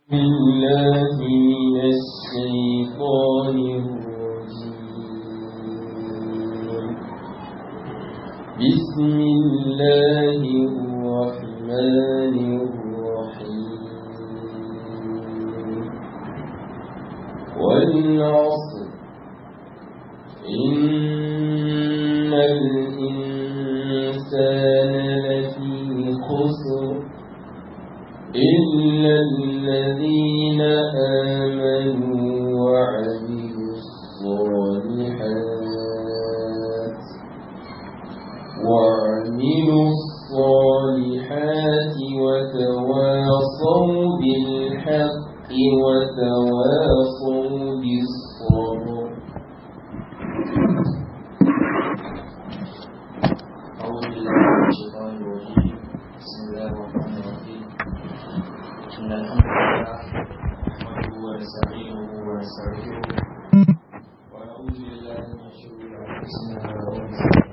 بالله من الشيطان الرجيم بسم الله الرحمن الرحيم والعصر إن الإنسان لفي خسر إلا الذين آمنوا وعملوا الصالحات وعملوا الصالحات وتواصوا بالحق وتواصوا بالصبر أعوذ بالله من الشيطان الرجيم بسم الله الرحمن الرحيم إن الحمد لله نحمده ونستعينه ونستغفره ونعوذ بالله من شرور أنفسنا ومن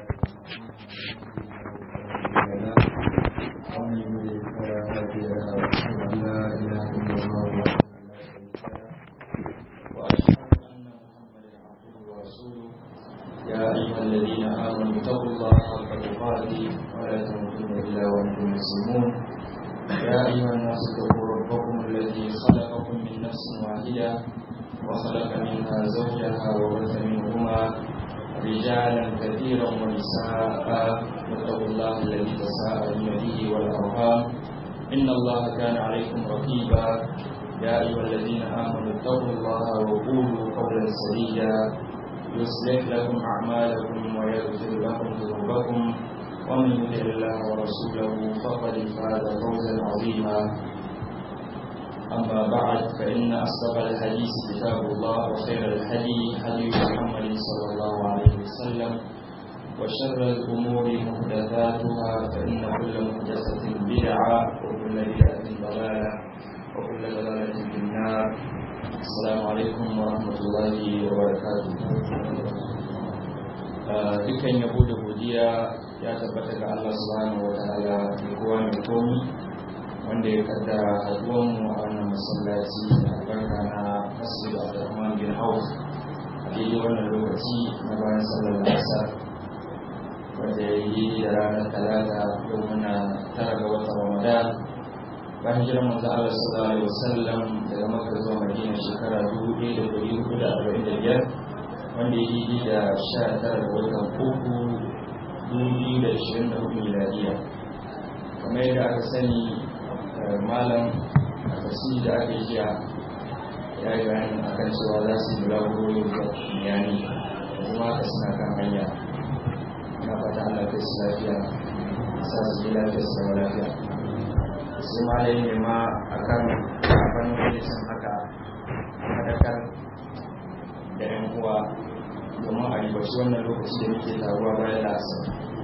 سيئات أعمالنا ومن يضلل فلا هادي له وأشهد أن لا إله إلا الله وحده لا شريك له وأشهد أن محمدا عبده ورسوله يا أيها الذين آمنوا اتقوا الله حق تقاته ولا تموتن إلا وأنتم مسلمون يا أيها الناس اتقوا ربكم الذي خلقكم من نفس واحدة وخلق منها زوجها وبث منهما رجالا كثيرا ونساء واتقوا الله الذي تساءلون به والأرحام إن الله كان عليكم رقيبا يا أيها الذين آمنوا اتقوا الله وقولوا قولا سديدا يصلح لكم أعمالكم ويغفر لكم ذنوبكم ومن يطع الله ورسوله فقد فاز فوزا عظيما أما بعد فإن أصدق الحديث كتاب الله وخير الهدي هدي محمد صلى الله عليه وسلم وشر الأمور محدثاتها فإن كل محدثة بدعة وكل بدعة ضلالة وكل ضلالة في النار Assalamu alaikum wa rahmatullahi wa barakatuh. Dukkan yabo da godiya ya tabbata ga Allah subhanahu wa ta'ala da kowa mai komi wanda ya kaddara haduwan mu a wannan masallaci da albarka na Masjid Abdurrahman bin Auf a daidai wannan lokaci na bayan sallar asar wanda ya yi da ranar talata yau muna tara ga watan Ramadan bayan hijirar manzo Allah sallallahu alaihi wasallam daga Makka zuwa Madina shekara 1445 wanda ya yi da 19 ga watan uku 2024 miladiya kamar yadda aka sani malam a tasiri da aka yi jiya ya yi bayanin akan cewa za su yi bulaguro zuwa yani kuma haka suna kan hanya na fata Allah kai su lafiya sa su yi lafiya su zama lafiya sai malayi ne ma a kan kafin hadisin haka madakar da yan uwa domin a ribaci wannan lokaci da muke taruwa bayan lasa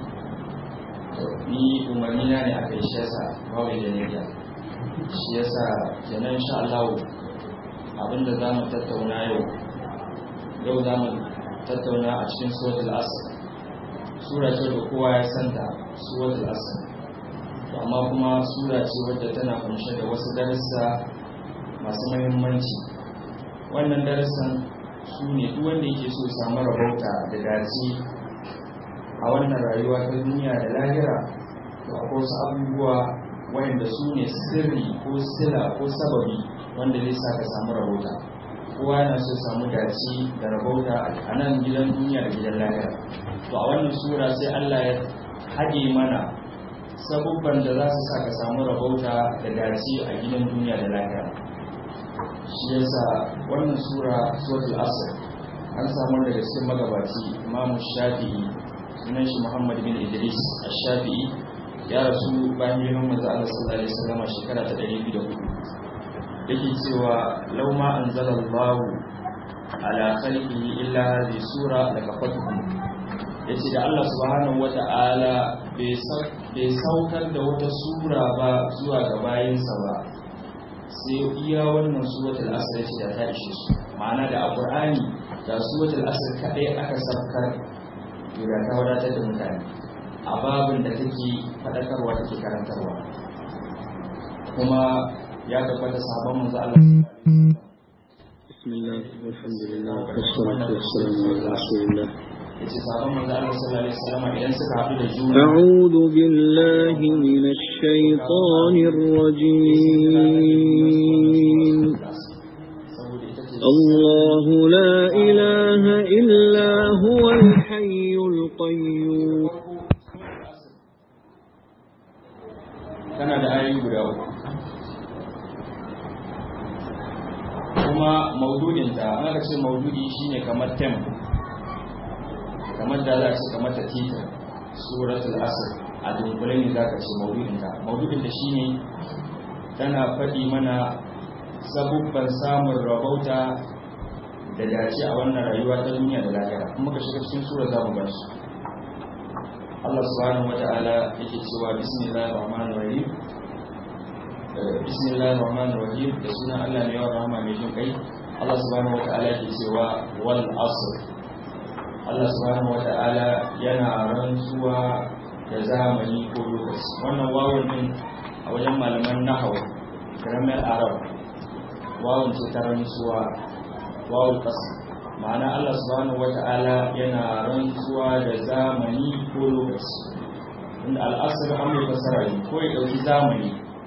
ni umarni na ne a kai shi yasa babu da niyya shi yasa kenan insha Allah abinda za mu tattauna yau yau za mu tattauna a cikin suratul asr sura ce da kowa ya santa suratul asr to amma kuma sura ce wadda tana kunshe da wasu darussa masu mahimmanci wannan darussan su ne duk wanda yake so samu rabauta da dace a wannan rayuwa ta duniya da lahira to akwai wasu abubuwa wayanda su ne sirri ko sila ko sababi wanda zai sa ka samu rabauta kowa yana so samu dace da rabauta a nan gidan duniya da gidan lahira to a wannan sura sai Allah ya haɗe mana sabubban da za su sa ka samu rabauta da dace a gidan duniya da lahira shi yasa wannan sura suratul asr an samu daga cikin magabaci imamu shafi'i sunan shi muhammad bin idris ash-shafi'i ya rasu bayan girman manzo Allah sallallahu alaihi wasallam shekara ta 204 yake cewa law ma anzalallahu ala khalqihi illa hadhihi sura lakafatuhum yace da Allah subhanahu wata'ala bai saukar da wata sura ba zuwa ga bayinsa ba sai iya wannan suratul asr ce da ta ishe su ma'ana da alqur'ani da suratul asr kadai aka saukar da ta wadatar da mutane a babin da take faɗakarwa take karantarwa kuma ya tabbata sahabban manzo Allah sallallahu alaihi wasallam بسم الله والحمد لله والصلاة والسلام على رسول الله yace sahabban manzo Allah sallallahu alaihi wasallam idan suka haɗu da juna أعوذ بالله من الشيطان الرجيم saboda ita ce الله لا إله إلا هو الحي القيوم tana da ayoyi guda uku kuma maududinta an aka ce maududi shine kamar tem kamar da za a ce kamar ta titar suratul asr a dunkule ne za ka ce maududinta maududinta shine tana faɗi mana sabubban samun rabauta da dace a wannan rayuwa ta duniya da lahira kuma ka shiga cikin sura za mu gan su Allah subhanahu wa ta'ala yake cewa bismillahir rahmanir rahim Eh, bismillahir rahmanir rahim da sunan Allah ne yawan rahama mai jin kai Allah subhanahu wa ta'ala yake cewa wal asr Allah subhanahu wa ta'ala yana rantsuwa da zamani ko lokaci wannan wawun din a wajen malaman nahwu grammar arab wawun ce ta rantsuwa wawul qasr ma'ana Allah subhanahu wata'ala yana rantsuwa da zamani ko lokaci inda al'asr an mai fasara ne ko ya dauki zamani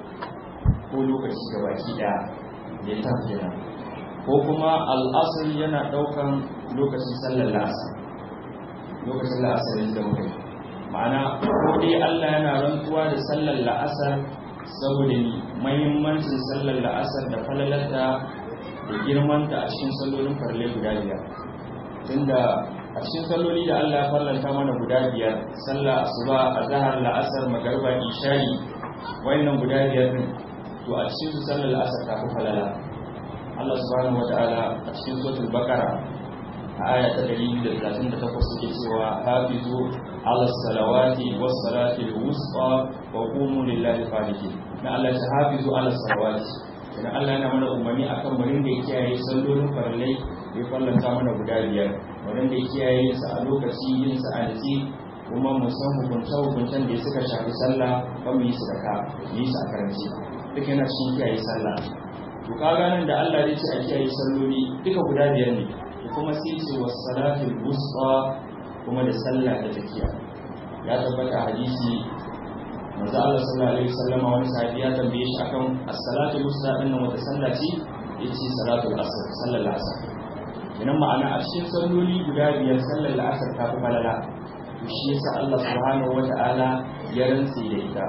ko lokaci ga baki daya da ya tafi kenan ko kuma al'asr yana daukan lokacin sallar la'asar lokacin la'asar yanzu da muka yi ma'ana ko dai Allah yana rantsuwa da sallar la'asar saboda ni mahimmancin sallar la'asar da falalarta da girmanta a cikin sallolin farle guda biyar tunda a cikin salloli da Allah ya farlanta mana guda biyar sallah asuba azhar la'asar magariba isha'i wayannan guda biyar din to a cikin su sallar la'asar ta fi falala Allah subhanahu wataala a cikin suratul baqara a aya ta 238 suke cewa hafizu ala salawati was salati al-wusta wa qumu lillahi qanitin na Allah ya hafizu ala salawati idan Allah yana mana umarni akan murin da ya kiyaye sallolin farallai ya fallanta mana guda biyar murin da ya kiyaye su a lokaci yin su a nitsi kuma mu san hukunce hukuncen da suka shafi sallah ba mu yi su da ka mu yi su a karanci duk yana cikin kiyaye sallah to kaga nan da Allah ya ce a kiyaye salloli duka guda biyar ne to kuma sai ce was salatul wusta kuma da sallah ta tafiya ya tabbata hadisi manzo Allah sallallahu alaihi wasallam wani sahabi ya tambaye shi akan as-salatu musta din nan wata sallah ce yace salatul asr sallar asr kenan ma'ana a cikin salloli guda biyar sallar asr ta fi falala to shi yasa Allah subhanahu wata'ala ya rantsi da ita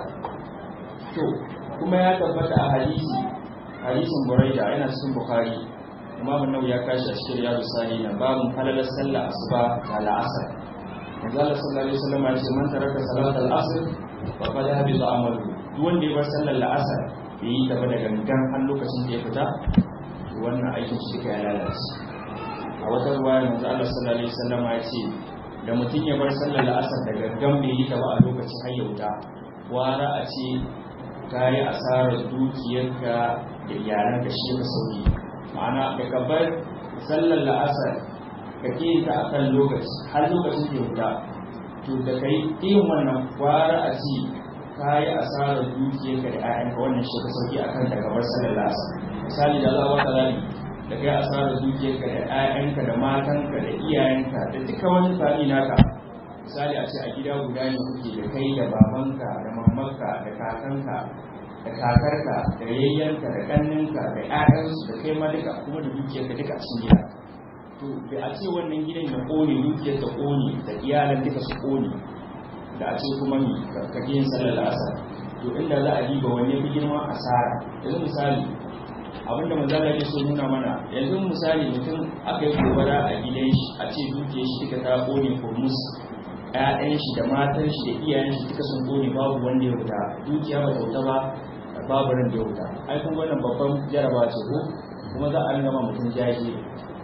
to kuma ya tabbata a hadisi hadisin Buraida yana cikin Bukhari Imam Nawawi ya kashi a cikin Riyadus Salihin babu falalar sallar asuba da al'asr manzo Allah sallallahu alaihi wasallam ya ce man taraka salatal asr faƙa ya haɓe za amalu duk wanda ya bar sallar la'asar bai yi gaba da gangan har lokacin da ya fita to wannan aikin shi ya lalace a wata ruwaya manzo Allah sallallahu alaihi wasallam ya ce da mutum ya bar sallar la'asar da gangan bai yi gaba a lokacin har ya wuta wara a ce ka yi asarar dukiyarka da iyalanka shi ka sauki ma'ana da ka bar sallar la'asar ka ƙi ta akan lokaci har lokacin da ya wuta to da kai yin wannan kwara a ci ka yi asarar dukiyarka da 'ya'yanka wannan shi ka sauki akan da gabar sanar lasa misali da Allah wata rani da kai asarar dukiyarka da 'ya'yanka da matanka da iyayenka da duka wani fami naka misali a ce a gida guda ne kuke da kai da babanka da mamanka da kakanka da kakarka da yayyanka da ƙanninka da 'ya'yansu da kai ma duka kuma da dukiyarka duka a cikin gida to da a ce wannan gidan ya kone dukiyar ta kone da iyalan duka su kone da a ce kuma mi ka yin sallar asar to inda za a diba wani fi girman asara yanzu misali abinda manzala ya so nuna mana yanzu misali mutum aka yi gobara a gidan shi a ce dukiyar shi duka ta kone kurmus ƴaƴan shi da matan shi da iyayen shi duka sun kone babu wanda ya wuta dukiya ba ta wuta ba babu ran da ya wuta ai kun wannan babban jaraba ce ko kuma za a ringa ma mutum jaje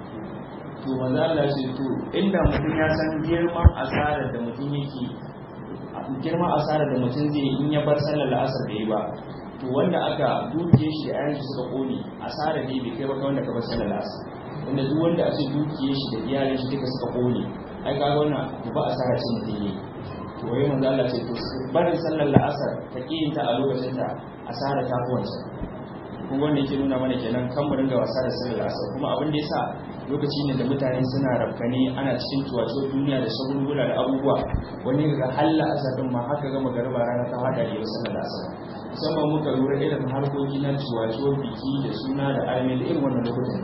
to manzo Allah ce to inda mutum ya san girman asarar da mutum yake girman asarar da mutum zai in ya bar sallar la'asar da yi ba to wanda aka dukiye shi da ayan shi suka kone asarar ne bai kai ba wanda ka bar sallar la'asar wanda duk wanda a ce dukiye shi da iyalin shi duka suka kone ai kaga wannan ba asara ce mutum yi to wai manzo Allah ce to barin sallar la'asar ta kiyinta a lokacin ta asara ta fi wancan kuma wanda yake nuna mana kenan kan mu dinga wasa da sallar asar kuma abin da yasa lokaci ne da mutane suna rafkane ana cikin tuwato duniya da shagulgula da abubuwa wani ga halla asar din ma haka ga magariba rana ta hada da sallar asar musamman muka lura irin harkoki na tuwato biki da suna da arme da irin wannan lokutan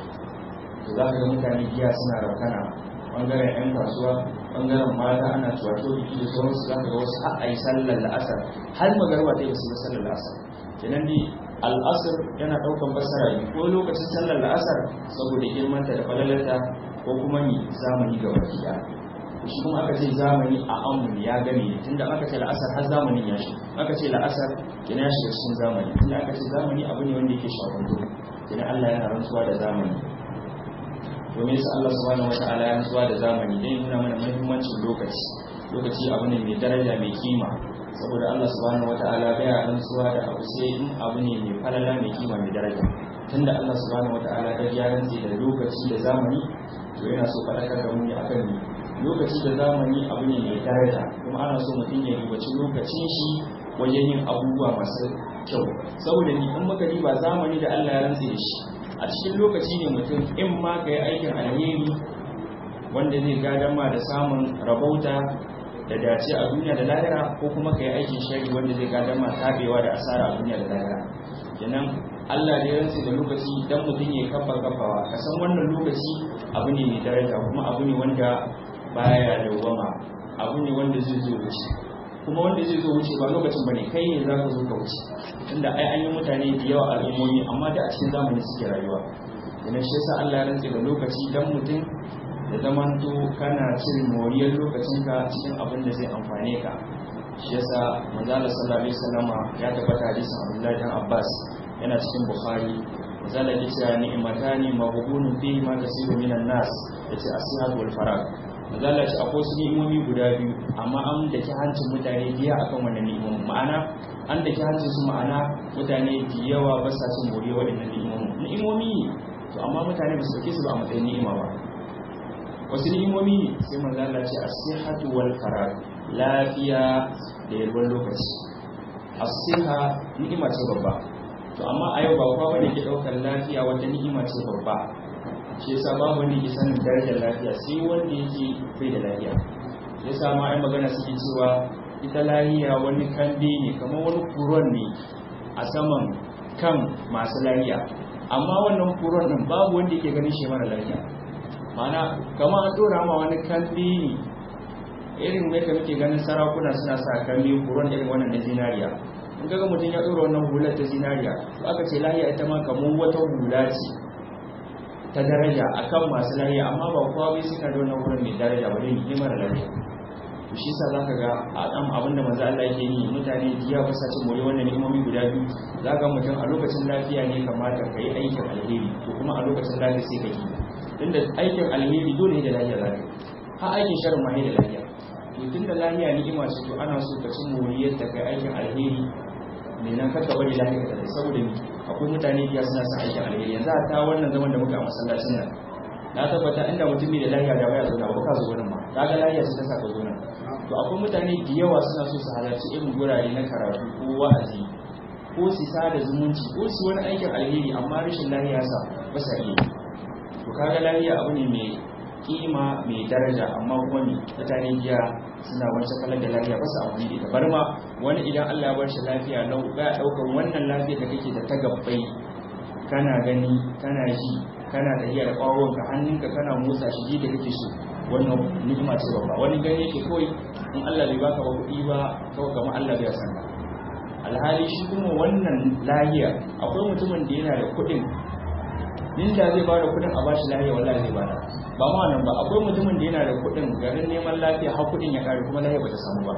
to za ka ga mutane giya suna rafkana bangaren 'yan kasuwa bangaren mata ana tuwato biki da sauransu za ka ga wasu har a yi sallar la'asar har magarba ta yi wasu yi sallar la'asar kenan dai al'asar yana ɗaukan basara ne ko lokacin sallar la'asar saboda girmanta da falalarta ko kuma ni zamani ga baki ɗaya shi kuma aka ce zamani a amun ya gane ne tunda aka ce la'asar har zamanin ya shi aka ce la'asar kenan ya shiga cikin zamani tunda aka ce zamani abu ne wanda yake shafanto kenan Allah yana rantsuwa da zamani domin yasa Allah subhanahu wata'ala ya rantsuwa da zamani dai nuna mana muhimmancin lokaci lokaci abu ne mai daraja mai kima saboda Allah subhanahu wata'ala bai rantsuwa da abu sai in abu ne mai falala mai kima mai daraja tunda Allah subhanahu wata'ala da ya rantsi da lokaci da zamani to yana so fadakar da mu ne akan ni lokaci da zamani abu ne mai daraja kuma ana so mutum ya ribaci lokacin shi wajen yin abubuwa masu kyau saboda ni in muka riba zamani da Allah ya rantsi da shi a cikin lokaci ne mutum in ma ka yi aikin alheri wanda zai gadon ma da samun rabauta da dace a duniya da lahira ko kuma ka yi aikin shari wanda zai gadon ma tabewa da asara a duniya da lahira kenan Allah da ya rantsi da lokaci dan mutum ya kafa kafawa ka san wannan lokaci abu ne mai daraja kuma abu ne wanda baya dawwama abu ne wanda zai zo wuce kuma wanda zai zo wuce ba lokacin bane kai ne za ka zo ka wuce tunda ai an yi mutane da yawa al'ummomi amma da a cikin zamani suke rayuwa idan shi yasa Allah ya rantse da lokaci dan mutum da zamanto kana cin moriyar lokacinka cikin abin da zai amfane ka shi yasa manzo Allah sallallahu alaihi wasallama ya tabbata hadisin Abdullahi dan Abbas yana cikin Bukhari manzo Allah ya ce ni'matani maghbunun fihi ma kasiru minan nas yace as-sihat wal farag mazala ce akwai su ni'imomi guda biyu amma an da ke hancin mutane biya akan wannan ni'imomi ma'ana an da ke hancin su ma'ana mutane da yawa ba sa cin more waɗannan ni'imomi ni'imomi ne to amma mutane ba su dauke su ba a matsayin ni'ima ba wasu ni'imomi ne sai mazala ce as-sihhatu wal farag lafiya da yalwar lokaci as-siha ni'ima ce babba to amma a yau ba kowa bane ke daukar lafiya wata ni'ima ce babba shi yasa babu wanda ke sanin darajar lafiya sai wanda yake bai da lafiya ya sa ma ai magana suke cewa ita lafiya wani kambe ne kamar wani furon ne a saman kan masu lafiya amma wannan furon din babu wanda yake ganin shi mara lafiya mana kamar an dora ma wani kambe ne irin mai da muke ganin sarakuna suna sa kambe furon irin wannan na zinariya in kaga mutum ya dora wannan hular ta zinariya to aka ce lafiya ita ma kamar wata hula ce ta daraja akan masu lafiya amma ba kowa bai suna da wannan wurin mai daraja ba ne mara lafiya to shi yasa zaka ga a dan abin da manzo Allah yake yi mutane diya ba sa cin more wannan ni'imomi guda biyu zaka mutum a lokacin lafiya ne kamata ka yi aikin alheri to kuma a lokacin lafiya sai ka yi tunda aikin alheri dole ne da lafiya zaka ha aikin sharri ma ne da lafiya to tunda lafiya ni'ima ce to ana so ka cin moriyar ta kai aikin alheri ne nan ka bari lafiya ka tafi saboda ni akwai mutane biya suna son aikin alheri yanzu a ta wannan zaman da muka a masallacin nan na tabbata inda mutum bai da lafiya da baya zauna ba ka zo wurin ma kaga lafiya ce ta sa ka zo nan to akwai mutane da yawa suna so su halarci irin gurare na karatu ko wa'azi ko su sada zumunci ko su wani aikin alheri amma rashin lafiya sa ba sa iya to kaga lafiya abu ne mai kima mai daraja amma kuma ne mutane biya suna wancan kalar da lafiya ba su amfani da ita bar ma wani idan Allah ya bar shi lafiya lau ba daukar wannan lafiya da kake da ta gabbai kana gani kana ji kana tafiya da ƙwaronka hannunka kana motsa shi ji da kake so wannan ni'ima ce babba wani gani yake kawai in Allah bai baka ba kuɗi ba kawai kamar Allah bai san ka alhali shi kuma wannan lahiya akwai mutumin da yana da kuɗin inda zai ba da kuɗin a bashi lahiya wallahi zai bada ba ma nan ba akwai mutumin da yana da kuɗin garin neman lafiya har kuɗin ya kare kuma lahiya bata samu ba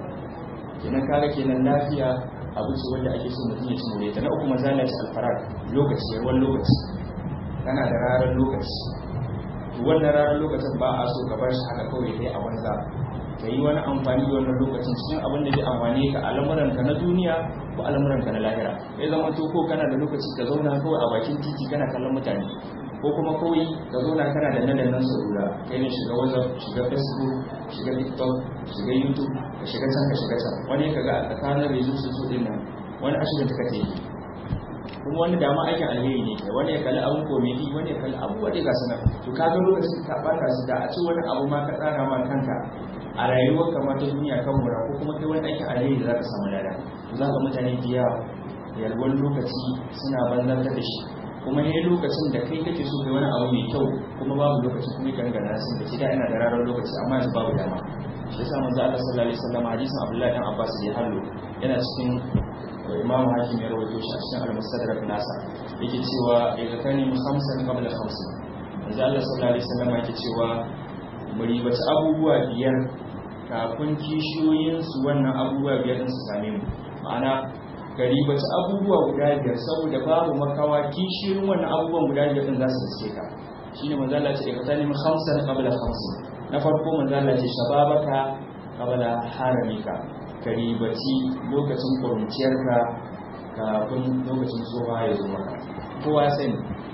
kenan kaga kenan lafiya abu ce wanda ake so mutum ya ci more ta na uku mazala ce alfarar lokaci yarwan lokaci kana da rarar lokaci to wannan rarar lokacin ba a so ka bar shi haka kawai dai a banza ka yi wani amfani da wannan lokacin cikin abin da zai amfane ka al'amuranka na duniya ko al'amuranka na lahira ya zama to ko kana da lokaci ka zauna kawai a bakin titi kana kallon mutane ko kuma kawai ka zauna kana da nan nan salula kai ne shiga whatsapp shiga facebook shiga tiktok shiga youtube ka shiga can ka shiga can wani ka ga a tsakanin rezu su su din nan wani ashirin ta kake yi kuma wani dama aikin alheri ne kai wani ya kalli abun komedi wani ya kalli abubuwa dai ga sana to ka ga lokacin ka bata su da a ci wani abu ma ka tsara ma kanka a rayuwar kamar ta duniya kan mura ko kuma kai wani aikin alheri da za ka samu lada to za ka mutane da yawa yalwar lokaci suna banzantar da shi kuma ne lokacin da kai kake so kai wani abu mai kyau kuma babu lokacin kuma ka riga nasin da da ina da ranar lokaci amma yanzu babu dama shi yasa manzo Allah sallallahu alaihi wasallam hadisin Abdullah dan Abbas da hallo yana cikin Imam Hakim ya rawaito shi a cikin Al-Mustadrak nasa yake cewa idza kani khamsan qabla khamsin manzo Allah sallallahu alaihi wasallam yake cewa mu ribaci abubuwa biyar kafin kishiyoyin su wannan abubuwa biyar din su same mu ma'ana gari bace abubuwa guda biyar saboda babu makawa kishirin wannan abubuwan guda biyar din za su riske ka shine manzo Allah ce ka tani khamsan qabla khamsin na farko manzo Allah ce shababaka qabla haramika gari bace lokacin kuruciyarka kafin lokacin tsoha ya zo maka kowa sani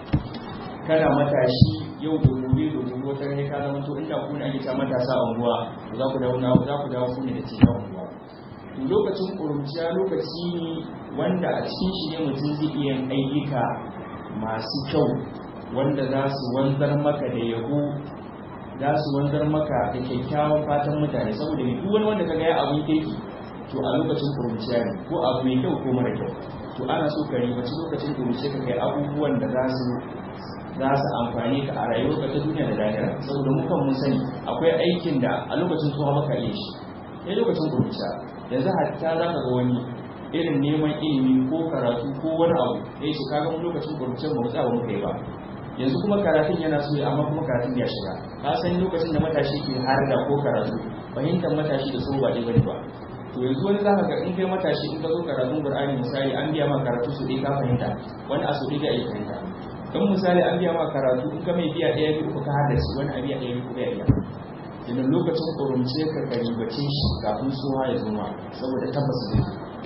kana matashi yau da gobe da gobe wata ne ka zama to inda ku ne ake ta matasa a unguwa za ku dawo za ku dawo ku ne da cikin unguwa lokacin ƙuruciya lokaci ne wanda a cikin shi ne mutum zai iya ayyuka masu kyau wanda za su wanzar maka da yabo za su wanzar maka da kyakkyawan fatan mutane saboda ne duk wani wanda ka ga ya abin kirki to a lokacin ƙuruciya ne ko abu mai kyau ko mara kyau to ana so ka ribaci lokacin ƙuruciya ka kai abubuwan da za su za su amfani ka a rayuwarka ta duniya da lahira saboda mu kan mun sani akwai aikin da a lokacin tsohon maka iya shi ne lokacin ƙuruciya yanzu hatta za ka ga wani irin neman ilimi ko karatu ko wani abu ya ce kaga mu lokacin kurcin ba mu tsaya muka yi ba yanzu kuma karatun yana so amma kuma karatun ya shiga ka san lokacin da matashi ke har da ko karatu fahimtar matashi da so ba ɗaya bane ba to yanzu wani zaka ga in kai matashi in ka zo karatun qur'ani misali an biya ma karatu su ɗaya ka fahimta wani a su ɗaya ya fahimta in misali an biya ma karatu in ka mai biya ɗaya biyu ka haddace wani a biya ɗaya biyu ya iya idan lokacin ƙorumce ka karibace shi kafin suwa ya zuma saboda tabbas zai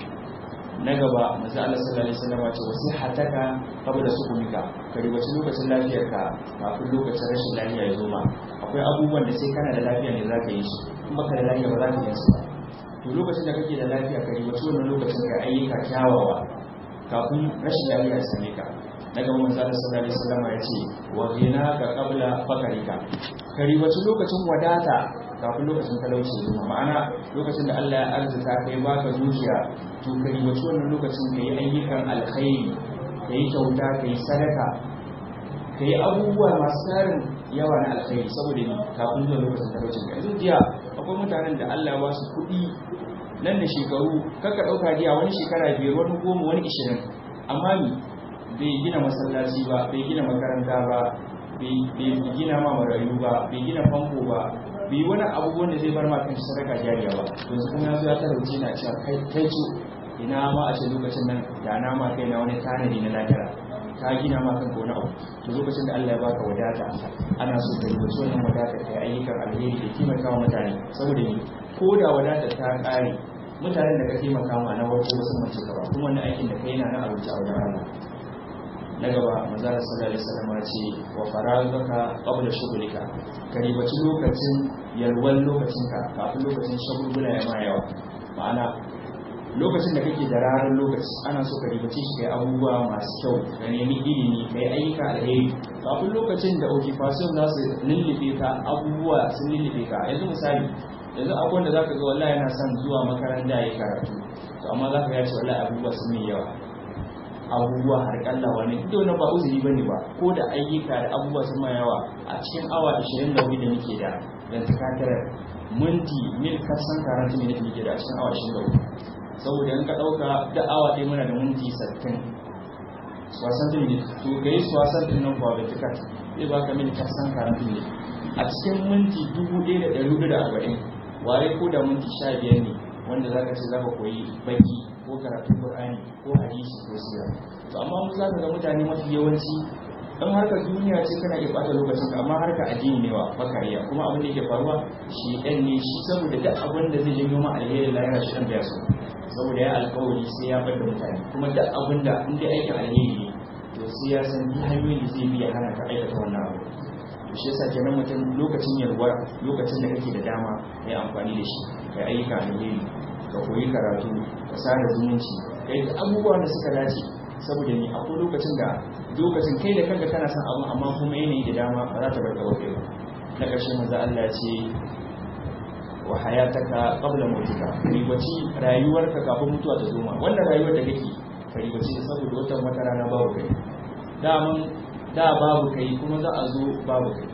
na gaba maza Allah sallallahu alaihi wasallam ce wasi hataka qabla sukumika karibace lokacin lafiyarka kafin lokacin rashin lafiya ya zuma akwai abubuwan da sai kana da lafiya ne zaka yi shi in baka da lafiya ba za ka yi su ba to lokacin da kake da lafiya karibace wannan lokacin ka ayyuka kyawawa kafin rashin lafiya ya same ka na gaba manzo Allah sallallahu alaihi wasallam ya ce wa ghinaka qabla fakarika kari wace lokacin wadata kafin lokacin talauci zuwa ma'ana lokacin da Allah ya arzuta kai baka zuciya to kari wace wannan lokacin kai ayyukan alkhairi kai kyauta kai sadaka kai abubuwa masu tarin yawa na alkhairi saboda ni kafin zuwa lokacin talaucin ka yanzu jiya akwai mutanen da Allah ya ba su kuɗi nan da shekaru kaka ɗauka jiya wani shekara biyar wani goma wani ishirin amma ni bai gina masallaci ba bai gina makaranta ba bai gina ma marayu ba bai gina famfo ba bai wani abubuwan da zai bar ma kan sadaka jariya ba yanzu kuma ya zo ya talauci na cewa kai kai ce ina ma a ce lokacin nan da na ma kai na wani tanadi na lahira ka gina ma kanka wani abu to lokacin da Allah ya baka wadata ana so ka yi wannan wadata kai ayyukan alheri da taimaka wa mutane saboda ni ko da wadata ta kare mutanen da ka taimaka ma na wato wasu mace ka ba kuma wannan aikin da kai yana na abinci a wajen Allah na gaba manzara sallallahu alaihi wasallam ce wa faragaka qabla shughlika ka ribaci lokacin yalwan lokacinka kafin lokacin shagulgula ya ma yawa ma'ana lokacin da kake da ranar lokaci ana so ka ribace shi kai abubuwa masu kyau ka nemi ilimi kai ayyuka alheri kafin lokacin da occupation za su lullube ka abubuwa sun lullube ka yanzu misali yanzu akwai wanda zaka ga wallahi yana son zuwa makaranta ya karatu to amma zaka ga cewa wallahi abubuwa sun yi yawa abubuwa har kalla wani duk wani ba uzuri bane ba ko da ayyuka da abubuwa sun ma yawa a cikin awa 24 da muke da dan takatar minti mil kasan karanta ne muke da a cikin awa 24 saboda in ka dauka da awa ɗaya muna da minti 60 wasan din ne to kai wasan din nan kuwa da tikat zai baka mil kasan karanta ne a cikin minti 1440 ware ko da minti 15 ne wanda zaka ce zaka koyi baki ko karatun Qur'ani ko hadisi ko sira to amma mu zaka ga mutane mafi yawanci dan harka duniya ce kana iya bata lokacin ka amma harka addini ne wa bakariya kuma abin da yake faruwa shi dan ne shi saboda duk abin da zai janyo ma alheri lahira shi dan baya so saboda ya alkawari sai ya bar da mutane kuma duk abin da in dai aikin alheri ne to sai ya san duk hanyoyin da zai biya hana ka aikata wannan abu to shi yasa kenan mutum lokacin yalwa lokacin da kake da dama kai amfani da shi kai ayyuka alheri ka koyi karatu ka sada zumunci ka yi abubuwa da suka dace saboda ni akwai lokacin da lokacin kai da kanka kana son abu amma kuma yanayi da dama ba za ta bar gaba kai ba na ƙarshe manzo Allah ya ce wa hayataka qabla mautika ribaci rayuwarka kafin mutuwa ta zo ma wannan rayuwar da kake ka ribaci da saboda wata wata rana babu kai daman da babu kai kuma za a zo babu kai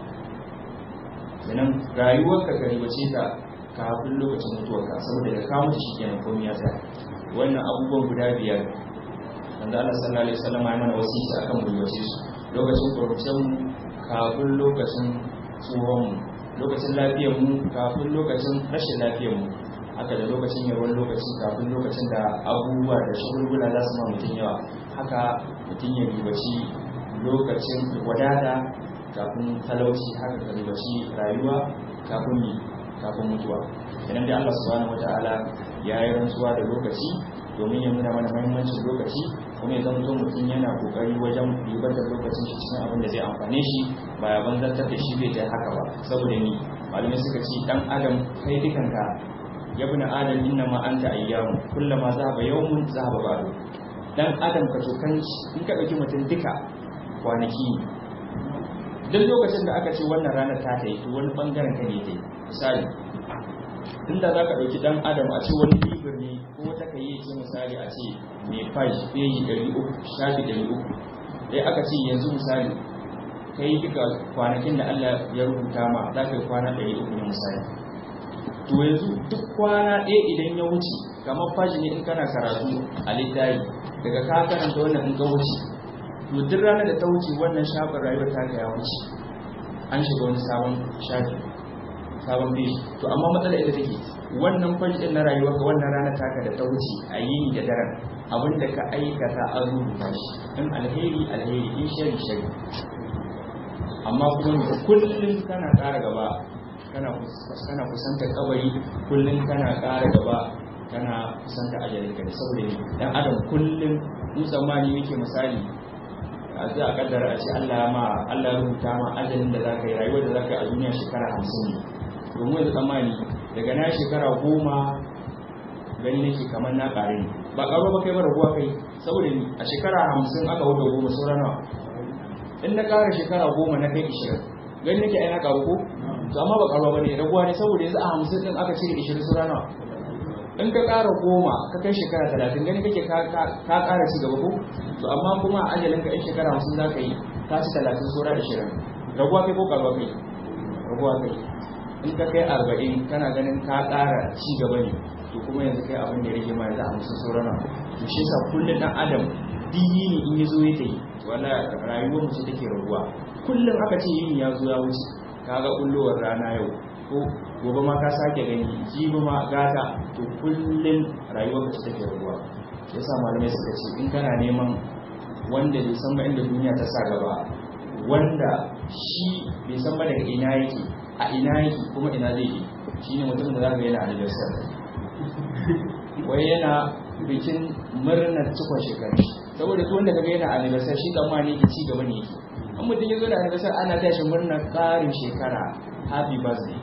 sannan rayuwarka ka ribace ta kafin lokacin mutuwarka saboda da ka mutu shikenan komai ya tsaya wannan abubuwan guda biyar manzo Allah sallallahu alaihi wasallam ya mana wasiyya akan mu ribace su lokacin kurcin mu kafin lokacin tsohon mu lokacin lafiyar mu kafin lokacin rashin lafiyar mu haka da lokacin yawan lokaci kafin lokacin da abubuwa da shagulgula za su ma mutum yawa haka mutum ya ribaci lokacin wadata kafin talauci haka ka ribaci rayuwa kafin yi kafin mutuwa idan dai Allah subhanahu wataala ya yi rantsuwa da lokaci domin ya nuna mana muhimmancin lokaci kuma ya zama mutum yana kokari wajen ribar da lokacin shi cikin abin da zai amfane shi ba ya banzantar da shi bai ta haka ba saboda ni malamai suka ce dan adam kai dukanka ya bi na adam inna ma anta ayyamu kullama zahaba yawmun zahaba ba'du dan adam ka tokan in ka dauki mutum duka kwanaki duk lokacin da aka ce wannan ranar ta ta yi to wani bangaren ka ne ta yi misali inda za ka ɗauki ɗan adam a ce wani libir ne ko wata ka yi ce misali a ce mai fashi peji ɗari uku shafi ɗari uku dai aka ce yanzu misali ka yi duka kwanakin da allah ya rubuta ma za ka yi kwana ɗari uku ne misali to yanzu duk kwana ɗaya idan ya wuce kamar fashi ne in kana karatu a littafi daga ka karanta wannan in ka wuce to duk ranar da ta wuce wannan shafin rayuwar ta ya wuce an shiga wani sabon shafi sabon biyu to amma matsalar ita take wannan fashi din na rayuwar ka wannan rana taka da ta wuce a yini da daren abinda ka aikata an rubuta shi in alheri alheri in shari shari amma kuma kullum kana ƙara gaba kana kana kusantar kabari kullum kana ƙara gaba kana kusantar ajalin ka saboda ne dan adam kullum mu tsammani yake misali a zai a kaddara a ce Allah ma Allah ya rubuta ma ajalin da zaka yi rayuwar da zaka yi a duniya shekara hamsin ne domin yanzu tsammani daga na shekara goma gani nake kamar na ƙare ne ba ƙaro ba kai ba raguwa kai saboda ni a shekara hamsin aka wuce goma sauran nawa in na ƙara shekara goma na kai ishirin gani nake ai na ƙaru ko to amma ba ƙaruwa ba ne raguwa ne saboda yanzu a hamsin ɗin aka cire ishirin sauran nawa in ka ƙara goma ka kai shekara talatin gani kake ka ƙara ci gaba ko to amma kuma a ajalin ka in shekara hamsin za ka yi ka ci talatin saura ishirin raguwa kai ko ƙaruwa kai raguwa kai in ka kai arba'in kana ganin ka ƙara ci gaba ne to kuma yanzu kai abin da ya rage ma yanzu a hamsin saurana to shi yasa kullum ɗan adam diyi ne in ya zo ya ta yi wala rayuwar mu ce take raguwa kullum aka ce yin ya zo ya wuce ka ga kullowar rana yau ko gobe ma ka sake gani jibi ma gata to kullum rayuwar ka ce take raguwa shi yasa malamai suka ce in kana neman wanda bai san ba inda duniya ta sa gaba wanda shi bai san ba daga ina yake a ina yake kuma ina zai je shi ne mutum da za ka yana anniversary wai yana bikin murnar cikon shekaru saboda su wanda kaga yana anniversary shi tsammani yake ci gaba ne yake an mutum ya zo da anniversary ana tashi murnar karin shekara happy birthday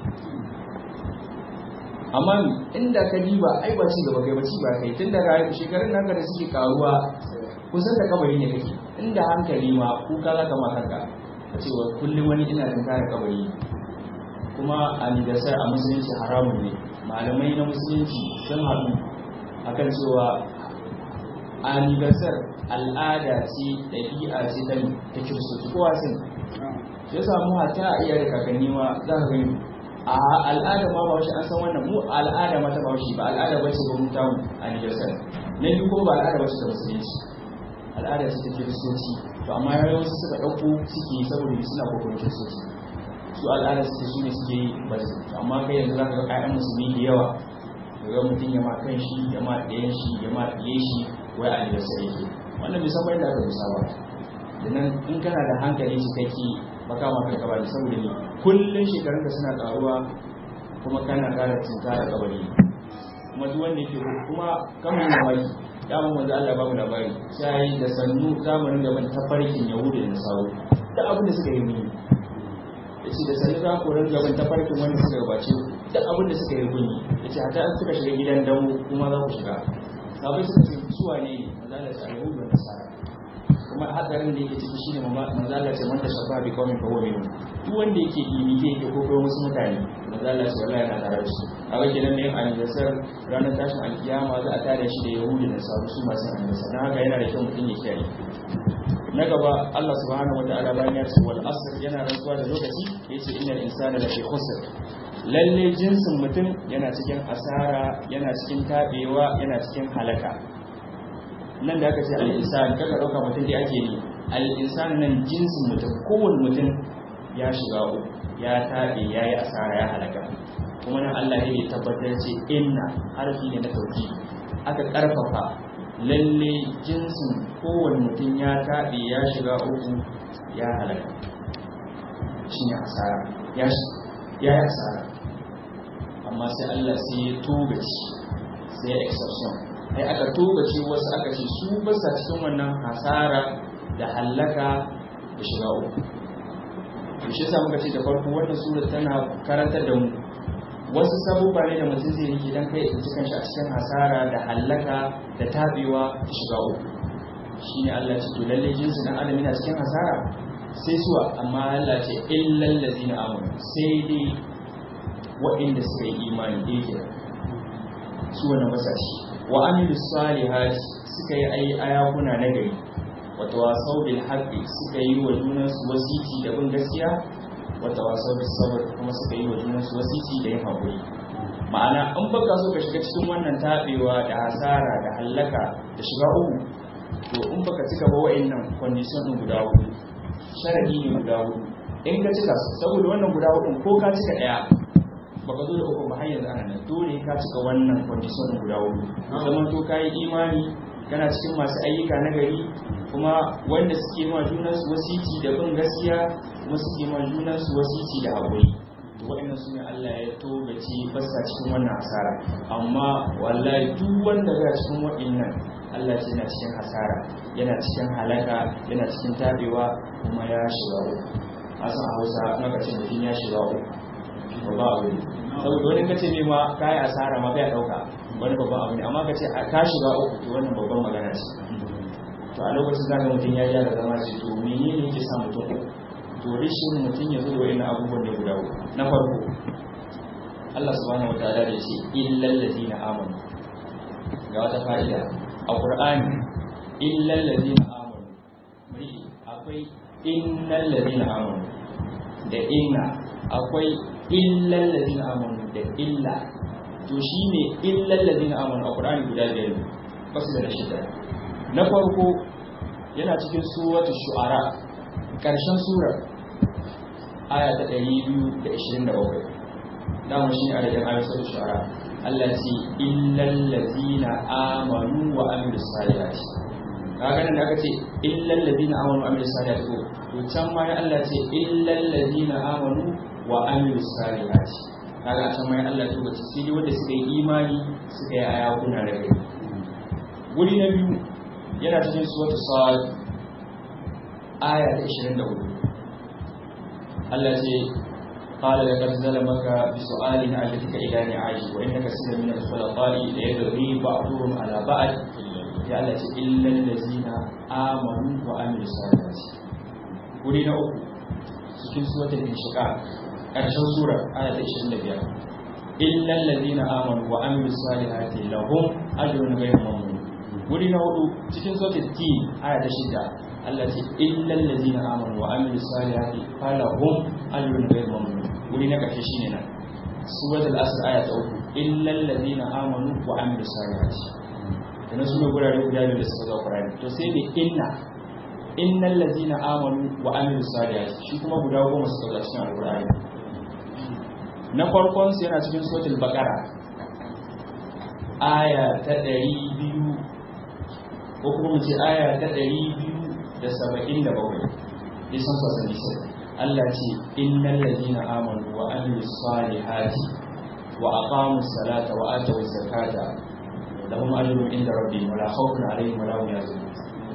amma inda ka diba ai ba ci gaba kai ba ci ba kai tun daga shekarun naka da suke karuwa kusan da kabari ne kake inda hankali ma kuka za ka ma kanka cewa kullum wani ina da kare kabari kuma anniversary a musulunci haramun ne malamai na musulunci sun haɗu akan cewa anniversary al'ada ce ɗabi'a ce ta ta kiristoci kowa sun shi ya samu hata a iya da kakanni ma za ka gani a al'ada ma ba an san wannan mu al'ada ma ta ba ba al'ada ba ce ba mu tamu anniversary na biyu kuma ba al'ada ba ce ta musulunci al'ada ce ta kiristoci to amma yawanci suka ɗauko suke saboda suna kokarin kiristoci su al'ada su su ne suke yi ba su amma kai yanzu za ka ga ƴaƴan musulmi da yawa daga mutum ya ma kan shi ya ma ɗayan shi ya ma ɗiye shi wai a da sai yake wannan bai san da aka rusa ba da nan in kana da hankali cikakke ba kama kanka ba saboda ni kullun shekarun da suna ƙaruwa kuma kana ƙara cinta da kabari kuma duk wanda yake kuma kamar mamaki dama manzo Allah ba mu labari sai da sannu zamanin da ban tafarkin yahudu da nasaru da abin da suka yi mini yace da sannu za ku ringa ban tafarkin wanda suka gabace da abin da suka yi mini yace hata an suka shiga gidan damu kuma za ku shiga sabai suka ce su wane ne manzala ce al-yahudu da nasara kuma hadarin da yake ciki shine manzala ce man tashabba bi qaumin fa huwa minhum duk wanda yake imite yake ko kai wasu mutane manzala ce wallahi yana tare da su kaga kenan ne anniversar ranar tashin alkiyama za a tare shi da yahudu da nasara su masu anniversar dan haka yana da kyau mutum ya kiyaye na gaba Allah subhanahu wa ta'ala bayan ya ce wal asr yana rantsuwa da lokaci yace innal insana lafi khusr lalle jinsin mutum yana cikin asara yana cikin tabewa yana cikin halaka nan da aka ce al insan kaga dauka mutum da ake yi al insan nan jinsin mutum kowanne mutum ya shiga uku ya tabe yayi asara ya halaka kuma nan Allah ne ya tabbatar ce inna harfi ne na tauki aka karfafa lalle jinsin kowane mutum ya taɓe ya shiga uku ya halaka shi ne asara ya yi asara amma sai Allah sai ya togaci sai ya exception ai aka togaci wasu aka ce su basa cikin wannan hasara da halaka da shiga uku to shi yasa muka ce da farko wannan sura tana karantar da mu wasu sabubba ne da mutum zai yi idan kai tsinci kanshi a cikin hasara da hallaka da tabewa ta shiga uku shi ne Allah ce to lalle jinsi na adam yana cikin hasara sai suwa amma Allah ce illal ladina amanu sai dai waɗanda suka yi imani da yake su wannan masashi wa amilu salihati suka yi ayi ayakuna na gari wa tawasau bil haqqi suka yi wa junansu wasiti da bin gaskiya wata wasau da sabar kuma suka yi wa junansu wasiti da yin haƙuri ma'ana in baka so ka shiga cikin wannan taɓewa da hasara da hallaka da shiga uku to in baka cika ba wa'annan condition ɗin guda hudu sharadi ne guda hudu in ka cika su saboda wannan guda hudu ko ka cika ɗaya baka zo da uku ba har yanzu ana nan dole ka cika wannan condition ɗin guda hudu zaman to ka yi imani kana cikin masu ayyuka na gari kuma wanda suke ma junansu wasiti da bin gaskiya kuma suke ma junansu wasiti da haƙuri to waɗannan su ne Allah ya togace basa cikin wannan hasara amma wallahi duk wanda ga cikin waɗannan Allah ce yana cikin hasara yana cikin halaka yana cikin tabewa kuma ya shiga uku a san a Hausa in aka ce mutum ya shiga uku ba abu ne saboda wani kace ne ma kai asara ma bai dauka wani babban abu ne amma kace ka shiga uku to wannan babban magana ce to a lokacin zaka mutum ya gyara zama ce to menene yake sa mutum to rishin mutum ya zo da wani abubuwan da guda uku na farko Allah subhanahu wataala da ce illal ladina amanu ga wata fa'ida a Qur'ani illal ladina amanu mai akwai innal ladina amanu da inna akwai illal ladina amanu da illa to shine illal ladina amanu a Qur'ani guda biyar ba su da shida na farko yana cikin suratul shu'ara ƙarshen surar aya ta 227 dama shi ne adadin ayar suratul shu'ara Allah ce illal ladina amanu wa amilus salihati kaga nan da aka ce illal ladina amanu wa amilus salihati ko to can ma ya Allah ce illal ladina amanu wa amilus salihati kaga can ma ya Allah to bace sai dai wanda suka yi imani suka yi ayakuna da kai wuri na biyu yana cikin suwatu sa'ad aya ta 24 Allah ce qala laqad zalamaka bi su'alina allatika ila ni'aji wa innaka sirrun min al-khulaqa'i la yadri ba'dhum ala ba'd ya Allah ce illa allazina amanu wa amilu salihati wuri na uku cikin suwatul inshiqaq karshen sura aya ta 25 illa allazina amanu wa amilu salihati lahum ajrun ghayru mamnun wuri na hudu cikin sautin ti aya ta shida Allah ce illal ladina amanu wa amilu salihati falahum ajrun ghayr mamnun wuri na karshe shine nan suratul asr aya ta uku illal ladina amanu wa amilu salihati kana su ne gurare guda biyu da suka zo Qur'ani to sai ne inna innal ladina amanu wa amilu salihati shi kuma guda goma suka zo cikin alqur'ani na farkon su yana cikin suratul baqara aya ta ɗari biyu ko kuma mu ce aya ta ɗari biyu da saba'in da bakwai nisan sassan nisan Allah ce innal ladina amanu wa amilu salihati wa aqamu salata wa atu zakata lahum ajrun inda rabbihim wa la khawfun alaihim wa la hum yahzanun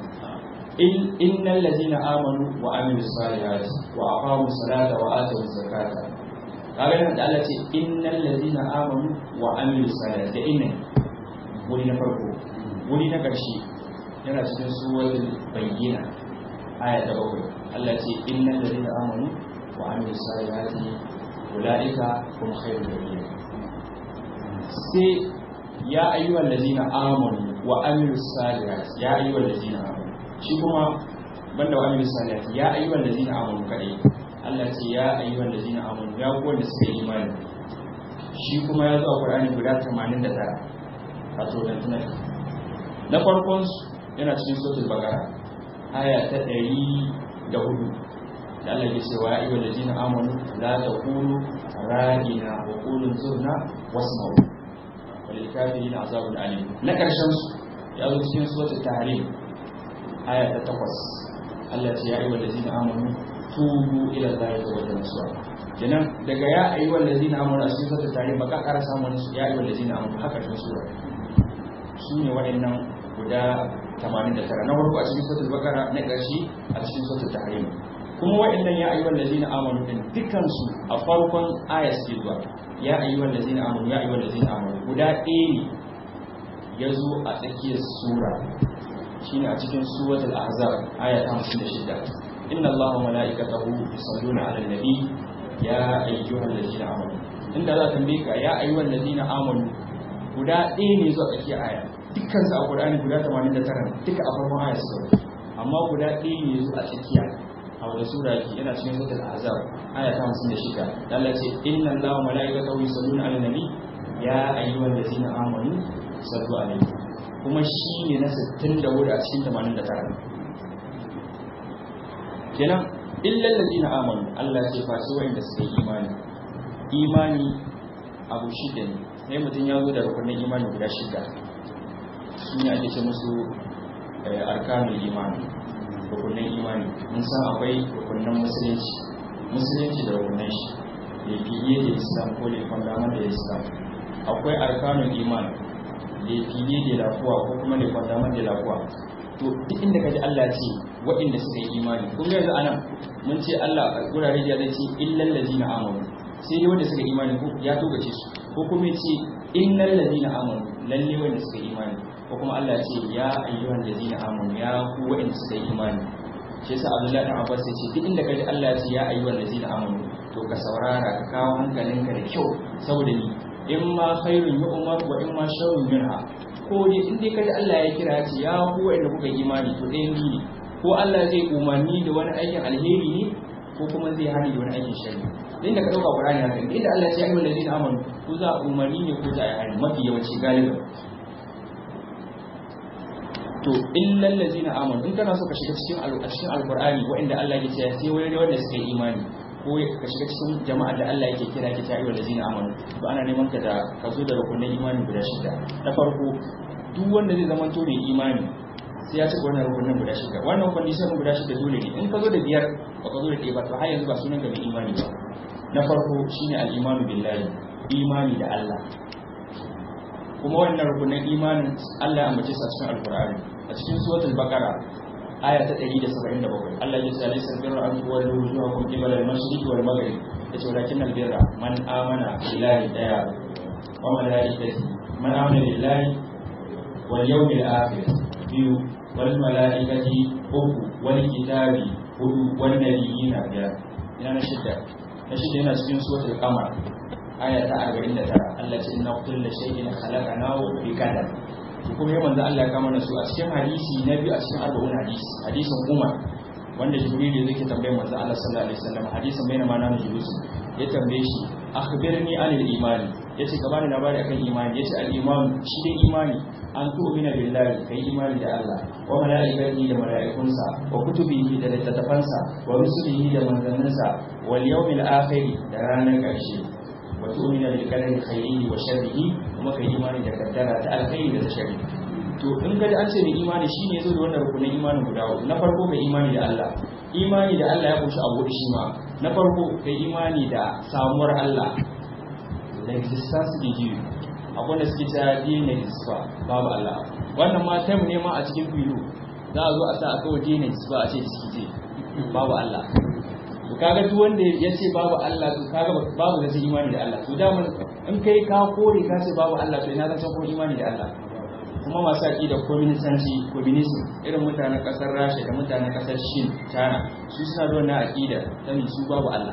innal ladina amanu wa amilu salihati wa aqamu salata wa atu zakata kaga nan da Allah ce innal ladina amanu wa amilu salihati da inna wuri na farko wuri na ƙarshe yana cikin suwatul bayyina aya ta bakwai Allah ce innal ladina amanu wa amilus salihati ulaika hum khairul bariya sai ya ayyuhal ladina amanu wa amilus salihati ya ayyuhal ladina amanu shi kuma banda wa amilus salihati ya ayyuhal ladina amanu kadai Allah ce ya ayyuhal ladina amanu ya ku wanda suka yi imani shi kuma ya zo a Qur'ani guda 89 wato dan tunan na farkon yana cikin suratul baqara aya ta 104 da Allah ya ce wa ya ayyuhal ladina amanu la taqulu ra'ina wa qulu zurna wasma'u walil kafirin azabun alim na karshen su ya zo cikin suratul tahrim aya ta 8 Allah ya ce ya ayyuhal ladina amanu tubu ila Allah tawbatan nasuha kenan daga ya ayyuhal ladina amanu a cikin suratul tahrim baka ƙara samun ya ayyuhal ladina amanu haka cikin sura su ne waɗannan guda 89 na farko a cikin suratul baqara na ƙarshe a cikin suratul tahrim kuma waɗannan ya ayyuhal ladina amanu din dukkan su a farkon aya suke zuwa ya ayyuhal ladina amanu ya ayyuhal ladina amanu guda ɗaya ne ya zo a tsakiyar sura shine a cikin suratul ahzab aya ta 56 inna allaha wa malaikatahu yusalluna 'alan nabi ya ayyuhal ladina amanu inda za ka mika ya ayyuhal ladina amanu guda ɗaya ne zuwa tsakiyar aya dukkan su a Qur'ani guda 89 duka a farkon aya suka amma guda ɗaya ne zuwa tsakiya a wani sura yake yana cikin suratul ahzab aya ta 56 Allah ce inna allaha wa malaikatahu yusalluna 'alan nabi ya ayyuhal ladina amanu sallu alaihi kuma shi ne na 64 a cikin 89 kenan illal ladina amanu Allah ce fa su wanda suka yi imani imani abu shida ne sai mutum ya zo da rukunin imani guda shida su ne ake ce musu arkanul imani rukunin imani mun san akwai rukunin musulunci musulunci da rukunin shi da fiye da islam ko da kwandamar da islam akwai arkanul imani da fiye da lafuwa ko kuma da kwandamar da lafuwa to duk inda kaji Allah ce waɗanda suka yi imani kun yanzu anan mun ce Allah a gurare da zai ce illal ladina amanu sai dai wanda suka yi imani ko ya togace su ko kuma ya ce innal ladina amanu lalle wanda suka yi imani ko kuma Allah ya ce ya ayyuhan ladina amanu ya ku waɗanda suka yi imani shi yasa Abdullahi dan Abbas ya ce duk inda kaji Allah ya ce ya ayyuhan ladina amanu to ka saurara ka kawo hankalinka da kyau saboda ni in ma khairun yu'mar wa in ma sharrun yunha ko dai in dai kaji Allah ya kira ce ya ku wanda kuka imani to ɗayan biyu ne ko Allah zai umarni da wani aikin alheri ne ko kuma zai hani da wani aikin shari din da ka dauka Qur'ani haka inda Allah ya ce ayyuhal ladina amanu ko za a umarni ne ko za a yi hani mafi yawanci galiba to illal ladina amanu in kana so ka shiga cikin a cikin alqur'ani wanda Allah ya ce sai wani wanda suka yi imani ko ka shiga cikin jama'a da Allah yake kira ki ta ayyuhal ladina amanu to ana neman ka da ka zo da rukunin imani guda shida na farko duk wanda zai zama to mai imani sai ya ci wannan rukunin guda shida wannan condition guda shida dole ne in ka zo da biyar ba ka zo da ɗaya ba to har yanzu ba sunan ka mai imani ba na farko shine al-imanu billahi imani da Allah kuma wannan rukunin imanin Allah ya ambace su a cikin alqur'ani a cikin suratul baqara aya ta 177 Allah ya ce alaysa birra an tuwallu wujuhakum qibala al-mashriq wal maghrib yace walakin al-birra man amana billahi daya wa malaikatihi man amana billahi wal yawmil akhir biyu wal malaikati uku wal kitabi hudu wal nabiyina biyar ina na shidda na shidda yana cikin suratul qamar aya ta 49 Allah ce inna kullu shay'in khalaqnahu bi qadar kuma yau manzo Allah ya kama da su a cikin hadisi na biyu a cikin arba'un hadisi hadisin Umar wanda Jibril ya zai tambaye manzo Allah sallallahu alaihi wasallam hadisin bayna ma nanu julus ya tambaye shi akhbirni anil imani yace ka bani labari akan imani yace al iman shi dai imani an tu'mina billahi kai imani da Allah wa malaikatihi da malaikunsa wa kutubihi da littattafansa wa rusulihi da manzanninsa wal yawmil akhir da ranar ƙarshe wa tu'mina bil qadari khairihi wa sharrihi kuma kai imani da kaddara ta alkhairi da ta sharri to in ga an ce mai imani shine yazo da wannan rukunin imanin guda uku na farko kai imani da Allah imani da Allah ya kunshi abu shi ma na farko kai imani da samuwar Allah l'existence de Dieu akwai da suke cewa Dieu n'existe pas babu Allah wannan ma time ne ma a cikin filo za a zo a sa a kawai Dieu n'existe pas a ce diskite babu Allah to kaga duk wanda ya ce babu Allah to kaga babu da imani da Allah to da mun in kai ka kore ka ce babu Allah to ina zan san kuma imani da Allah kuma masu aƙida communistanci communism irin mutanen ƙasar rasha da mutanen ƙasar shin china su suna da wannan aƙida ta su babu allah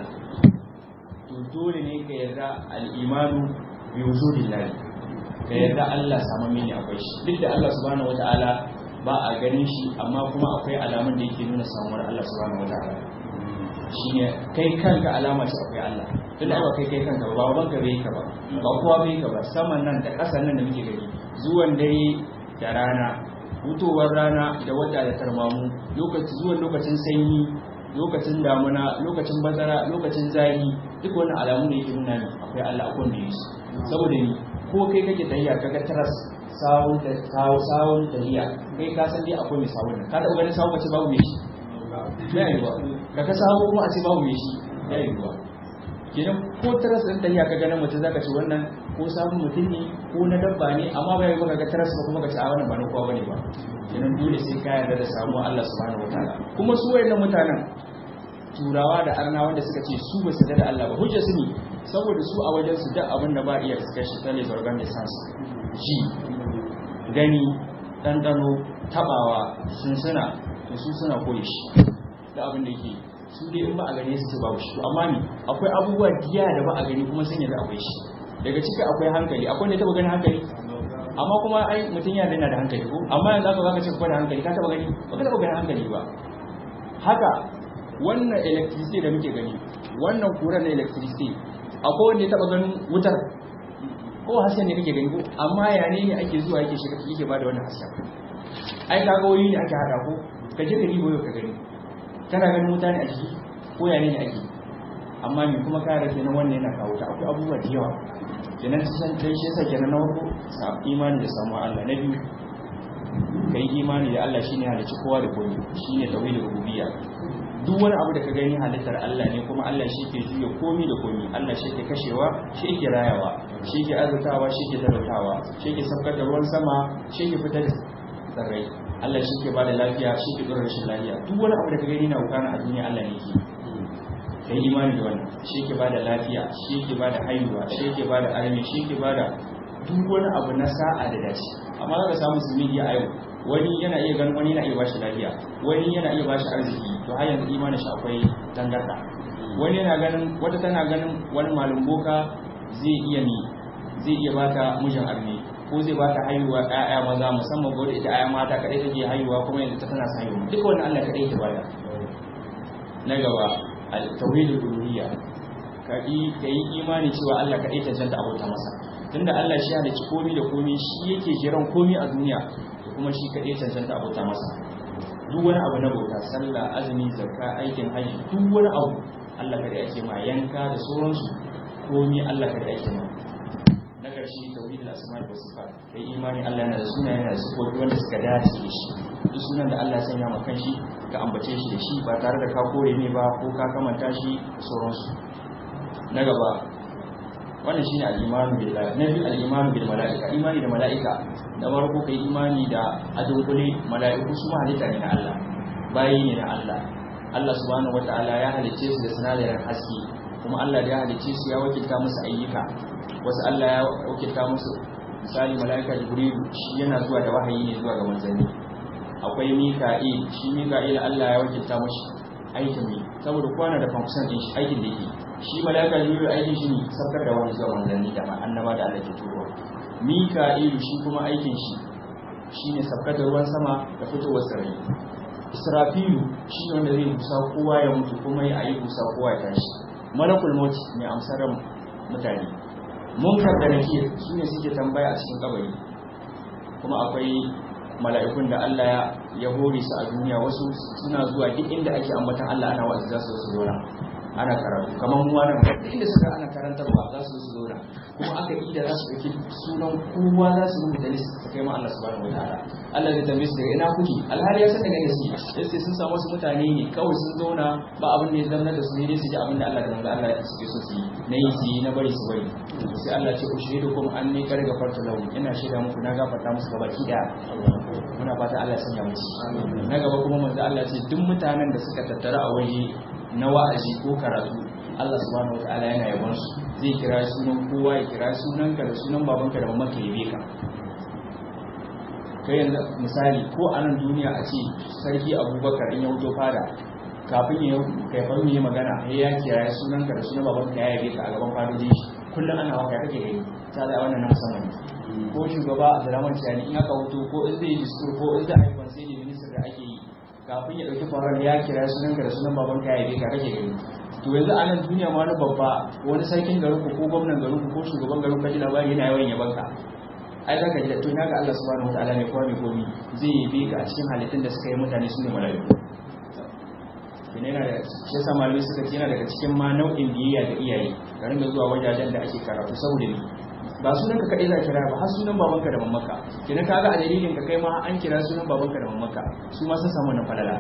to dole ne ka yarda al'imanu bi wujudillahi ka yarda Allah samu mini akwai shi duk da Allah subhanahu wataala ba a ganin shi amma kuma akwai alamun da yake nuna samuwar Allah subhanahu wataala shine kai kanka alama ce akwai Allah tun da ba kai kai kanka ba baban ka bai ka ba ba kowa bai ka ba saman nan da ƙasan nan da muke gani zuwan dare da rana hutowar rana da wata da tarmamu lokaci zuwan lokacin sanyi lokacin damuna lokacin bazara lokacin zafi duk wannan alamu ne yake nuna ne akwai Allah akwai da yake saboda ni ko kai kake tahiya kaga taras sawun da kawo sawun tahiya kai ka san dai akwai mai sawun ka taɓa ganin sawun ce babu mai shi ya yi ba kaga sawu kuma a ce babu mai shi ya yi ba kenan ko taras ɗin tahiya ka ganin mutum zaka ce wannan ko sabon mutum ne ko na dabba ne amma bai yi baka ga taras ba kuma ka ce a wannan ba na kowa bane ba kenan dole sai ka yarda da samuwa Allah subhanahu wataala kuma su wayannan mutanen turawa da arna wanda suka ce su ba su da Allah ba hujja su ne saboda su a wajen su duk abin da ba iya suka shi ta les organisans ji gani ɗanɗano tabawa sunsuna to su suna koyi shi da abin da yake su dai in ba a gane su ce babu shi amma ni akwai abubuwa diya da ba a gani kuma sun yadda akwai shi daga ciki akwai hankali akwai ne taba ganin hankali amma kuma ai mutum ya dana da hankali ko amma yanzu aka zaka ce kuma da hankali ka taba gani ba ka taba ganin hankali ba haka wannan electricity da muke gani wannan kuran na electricity akwai wanda ya taba ganin wutar ko hasken ne kake gani ko amma ya ne ake zuwa yake shiga yake bada wannan hasken ai kaga wani ne ake hada ko ka je ka ribo ka gani kana ganin mutane a ciki ko ya ne ake amma me kuma ka rage na wannan yana kawo ta akwai abubuwa da yawa kenan san dai shi yasa kenan na farko sa imani da samu Allah na biyu kai imani da Allah shine halicci kowa da komai shine tauhidul rububiyya duk wani abu da ka gani halittar Allah ne kuma Allah shi ke juya komi da komi Allah shi ke kashewa shi ke rayawa shi ke azutawa shi ke talautawa shi ke saukar da ruwan sama shi ke fitar da tsirrai Allah shi ke bada lafiya shi ke dora rashin lafiya duk wani abu da ka gani na wukana a duniya Allah ne ke kai imani da wannan shi ke bada lafiya shi ke bada haihuwa shi ke bada armi shi ke bada duk wani abu na sa'a da dace amma za ka samu musulmi a yau wani yana iya ganin wani yana iya bashi lafiya wani yana iya bashi arziki to har yanzu imanin shi akwai tangarda wani yana ganin wata tana ganin wani malum boka zai iya ni zai iya bata mijin arme ko zai bata haihuwa ƴaƴa maza musamman ko da ita ƴaƴa mata kadai take haihuwa kuma yanzu ta tana haihuwa duka wannan Allah kadai yake bada na gaba al-tauhidul uluhiyya ka yi imani cewa Allah kadai ta janta abota masa tunda Allah shi halicci komi da komi shi yake jiran komi a duniya kuma shi kaɗai cancanta abota masa duk wani abu na bauta sallah azumi zakka aikin hajji duk wani abu Allah kaɗai ake ma yanka da sauransu komi Allah kaɗai ake ma na ƙarshe tauhidul asma wa sifat kai imani Allah yana da sunaye yana da sifofi wanda suka dace da shi duk sunan da Allah ya sanya ma kanshi ka ambace shi da shi ba tare da ka kore ne ba ko ka kamanta shi sauransu na gaba wannan shine al-imanu billahi na biyu al-imanu bil malaika imani da malaika da farko kai imani da adunkule malaiku su ma halitta ne na Allah bayi ne na Allah Allah subhanahu wataala ya halicce su da sinadarin haske kuma Allah da ya halicce su ya wakilta musu ayyuka wasu Allah ya wakilta musu misali malaika jibrilu shi yana zuwa da wahayi ne zuwa ga manzanni akwai mika'il shi mika'il Allah ya wakilta mashi aikin ne saboda kwana da function din shi aikin da yake shi malaka jibril aikin shi ne sabkar da wani zuwa manzanni da annaba da Allah ke turowa mika'ilu shi kuma aikin shi shine sabkar da ruwan sama da fitowar sarai israfilu shi ne wanda zai busa kowa ya mutu kuma ya ayi busa kowa ya tashi malakul maut mai amsar mutane munkar da nakir su ne suke tambaya a cikin kabari kuma akwai mala'ikun da Allah ya hore su a duniya wasu suna zuwa duk inda ake ambatan Allah ana wa'azi za su zo su zauna ana karatu kamar mu wannan duk inda suka ana karantarwa za su zo su zauna kuma aka yi da za su ɗauki sunan kowa za su rubuta list su kai ma Allah subhanahu wataala Allah zai tambaye su daga ina kuke alhali ya san daga ne su sai sun samu wasu mutane ne kawai sun zauna ba abin da ya zama da su ne dai su ji abin da Allah da manzo Allah ya suke so su yi na yi su yi na bari su bari sai Allah ce ku shahidu kuma an ne kar gafarta lahu ina shaida muku na gafarta musu gaba ki da muna fata Allah ya sanya mu na gaba kuma manzo Allah ce duk mutanen da suka tattara a waje na wa'azi ko karatu Allah subhanahu wataala yana yabon su zai kira sunan kowa ya kira sunanka da sunan babanka da mamanka yabe ka kai yanzu misali ko a nan duniya a ce sarki abubakar in ya wuto fada kafin ya kaifar yi magana ya ya kiyaye sunan ka da sunan baban ka ya yabe ka a gaban fadoji kullum ana waka kake gani ta da wannan na musamman ne ko shugaba a zaraman ciyani in aka wuto ko in zai yi diskur ko in zai haifar sai da minister da ake yi kafin ya dauki farar ya kira sunan ka da sunan baban ka ya yabe ka kake gani to yanzu a nan duniya ma wani babba wani sarkin garin ku ko gwamnan garin ku ko shugaban garin ka ji labari yana yawan yaban ka ai zaka ji da to naga Allah subhanahu wataala ne kowa mai komi zai yi ka a cikin halittun da suka yi mutane su ne malaiku kina yana da shi yasa malamai suka ce yana daga cikin ma nau'in biyayya ga iyaye ka ringa zuwa wajajen da ake karatu saboda ni ba sunan ka kadai za kira ba har sunan babanka da mamaka kina kaga a dalilin ka kai ma an kira sunan babanka da mamaka su ma sun samu wannan falala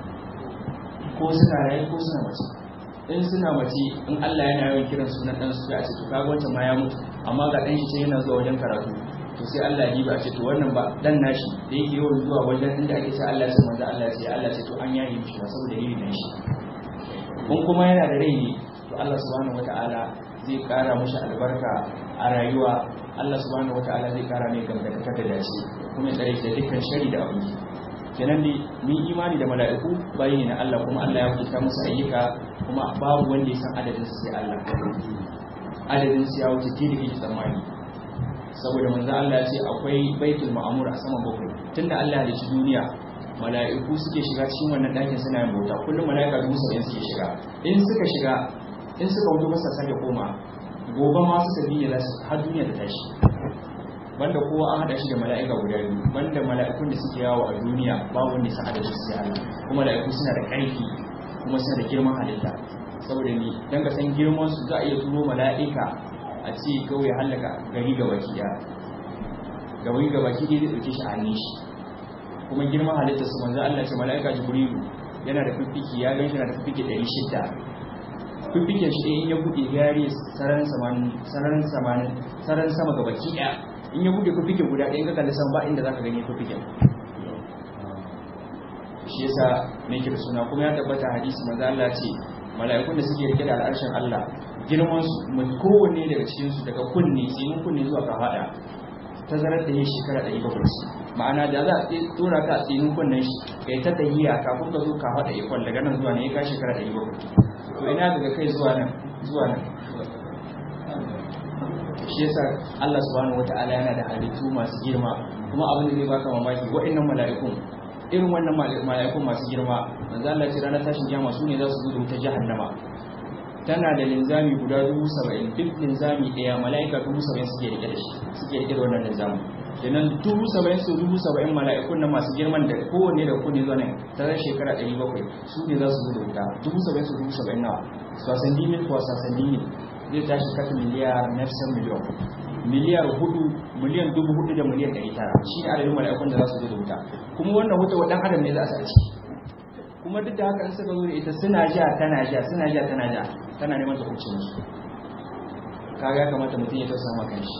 ko suna rayu ko suna mace in suna mace in Allah yana yawan kiran sunan dan su a ce to kaga wancan ma ya mutu amma ga dan shi ce yana zuwa wajen karatu to sai Allah ya ba ce to wannan ba dan nashi da yake yawan zuwa wajen inda ake ce Allah sai manzo Allah sai Allah ce to an yayi mishi ba saboda yayi dan shi kun kuma yana da rai ne to Allah subhanahu wataala zai kara mishi albarka a rayuwa Allah subhanahu wataala zai kara mai gamdaka da dace kuma ya tsare shi da dukkan shari da abin kenan ne mun imani da mala'iku bayi ne na Allah kuma Allah ya kuta musu ayyuka kuma babu wanda ya san adadin su sai Allah adadin su ya wuce tili kake tsammani saboda manzo Allah ya ce akwai baitul ma'mur a saman bakwai tunda Allah ya ci duniya mala'iku suke shiga cikin wannan ɗakin suna yin bauta kullum mala'ika dubu saba'in suke shiga in suka shiga in suka wuce masa sake koma gobe ma suka biye za su har duniya ta tashi banda kowa an hada shi da mala'ika guda biyu banda mala'ikun da suke yawo a duniya babu wanda ya san adadin su sai Allah kuma mala'iku suna da ƙarfi kuma suna da girman halitta saboda ni dan ka san girman su za a iya turo mala'ika a ce kawai halaka gari ga baki da gari ga baki dai zai dauke shi a hannun shi kuma girman halitta su manzo Allah ce mala'ika jibrilu yana da fiffiki ya gan shi na da fiffiki 600 fiffiken shi in ya buɗe gari sararin samanin sararin samanin sararin sama ga baki ɗaya in ya buɗe fiffiken guda ɗaya in ka kalli sama ba inda zaka gani fiffiken shi yasa ne kira suna kuma ya tabbata hadisi manzo Allah ce mala'ikun da suke rike da al'arshin Allah girman su kowanne daga cikin su daga kunne tsinin kunne zuwa kafada tazarar da yin shekara 700 ma'ana da za a tura ka a tsinin kunnen shi kai ta tahiya kafin ka zo kafada ikon daga nan zuwa ne ya ka shekara 700 to ina daga kai zuwa nan zuwa nan shi yasa Allah subhanahu wata'ala yana da halittu masu girma kuma abin da zai baka mamaki waɗannan mala'ikun irin wannan mala'ikun masu girma manzo Allah ce ranar tashin kiyama su ne za su zo da wuta jahannama tana da linzami guda dubu saba'in duk linzami ɗaya mala'ika dubu saba'in suke rike da shi suke rike da wannan linzamin kenan dubu saba'in su dubu saba'in mala'ikun nan masu girman da kowanne da kowanne zuwa nan tarar shekara ɗari bakwai su ne za su zo da wuta dubu saba'in su dubu saba'in nawa sasan dimin kuwa sasan dimin zai tashi kasa miliyar nafsan miliyon miliyar hudu miliyan dubu hudu da miliyan ɗari tara shi ne adadin mala'ikun da za su zo da wuta kuma wannan wuta wa ɗan adam ne za su a ciki kuma duk da haka in suka zo da ita suna ja tana ja suna ja tana ja tana neman ta kuce musu kaga ya kamata mutum ya tausa maka shi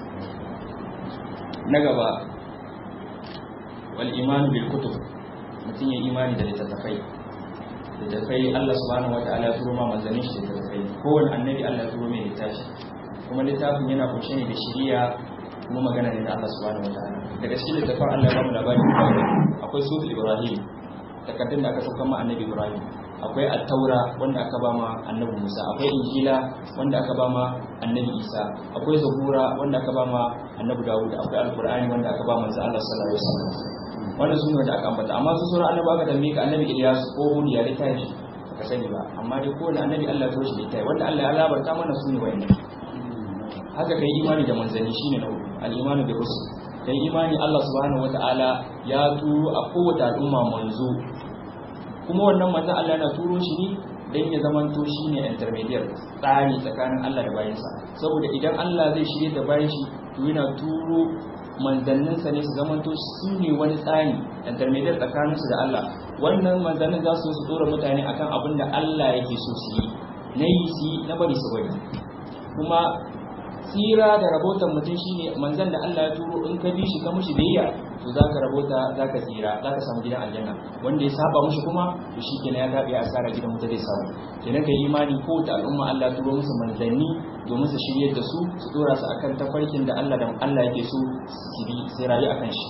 na gaba wal imanu bil kutub mutum ya imani da littattafai littattafai Allah subhanahu wataala ya turo ma manzannin shi littattafai kowane annabi Allah ya turo mai littafi kuma littafin yana kunshe ne da shiriya kuma magana ne da Allah subhanahu wataala daga cikin littattafan Allah ya ba mu labari akwai sufil ibrahim takardun da aka sauka ma annabi ibrahim akwai attaura wanda aka ba ma annabi musa akwai injila wanda aka ba ma annabi isa akwai zabura wanda aka ba ma annabi dawud akwai alqur'ani wanda aka ba manzo Allah sallallahu alaihi wasallam wannan sune wanda aka ambata amma su sauran annabi aka tambaye ka annabi ilyas ko hud ya dai tashi ka sani ba amma dai kowane annabi Allah ya toshe dai wanda Allah ya labarta mana sune wayannan haka kai imani da manzanni shine na hudu al-imanu bi rusul kai imani Allah subhanahu wataala ya turo a kowace al'umma manzo kuma wannan manzon Allah yana turo shi ne dan ya zamanto shine intermediate tsani tsakanin Allah da bayansa saboda idan Allah zai shirye da bayan shi to yana turo manzanninsa ne su zamanto su ne wani tsani intermediate tsakanin su da Allah wannan manzannin za su su dora mutane akan abin da Allah yake so su yi na yi su na bari su bari kuma tsira da rabotan mutum shine manzan da Allah ya turo in ka bi shi ka mushi biyayya to zaka rabota zaka tsira zaka samu gidan aljanna wanda ya saba mushi kuma to shikenan ya gabe asara gidan wuta zai samu kenan kai imani ko ta al'umma Allah ya turo musu manzanni domin su shiryar da su su dora su akan tafarkin da Allah da Allah yake so su bi sai rayu akan shi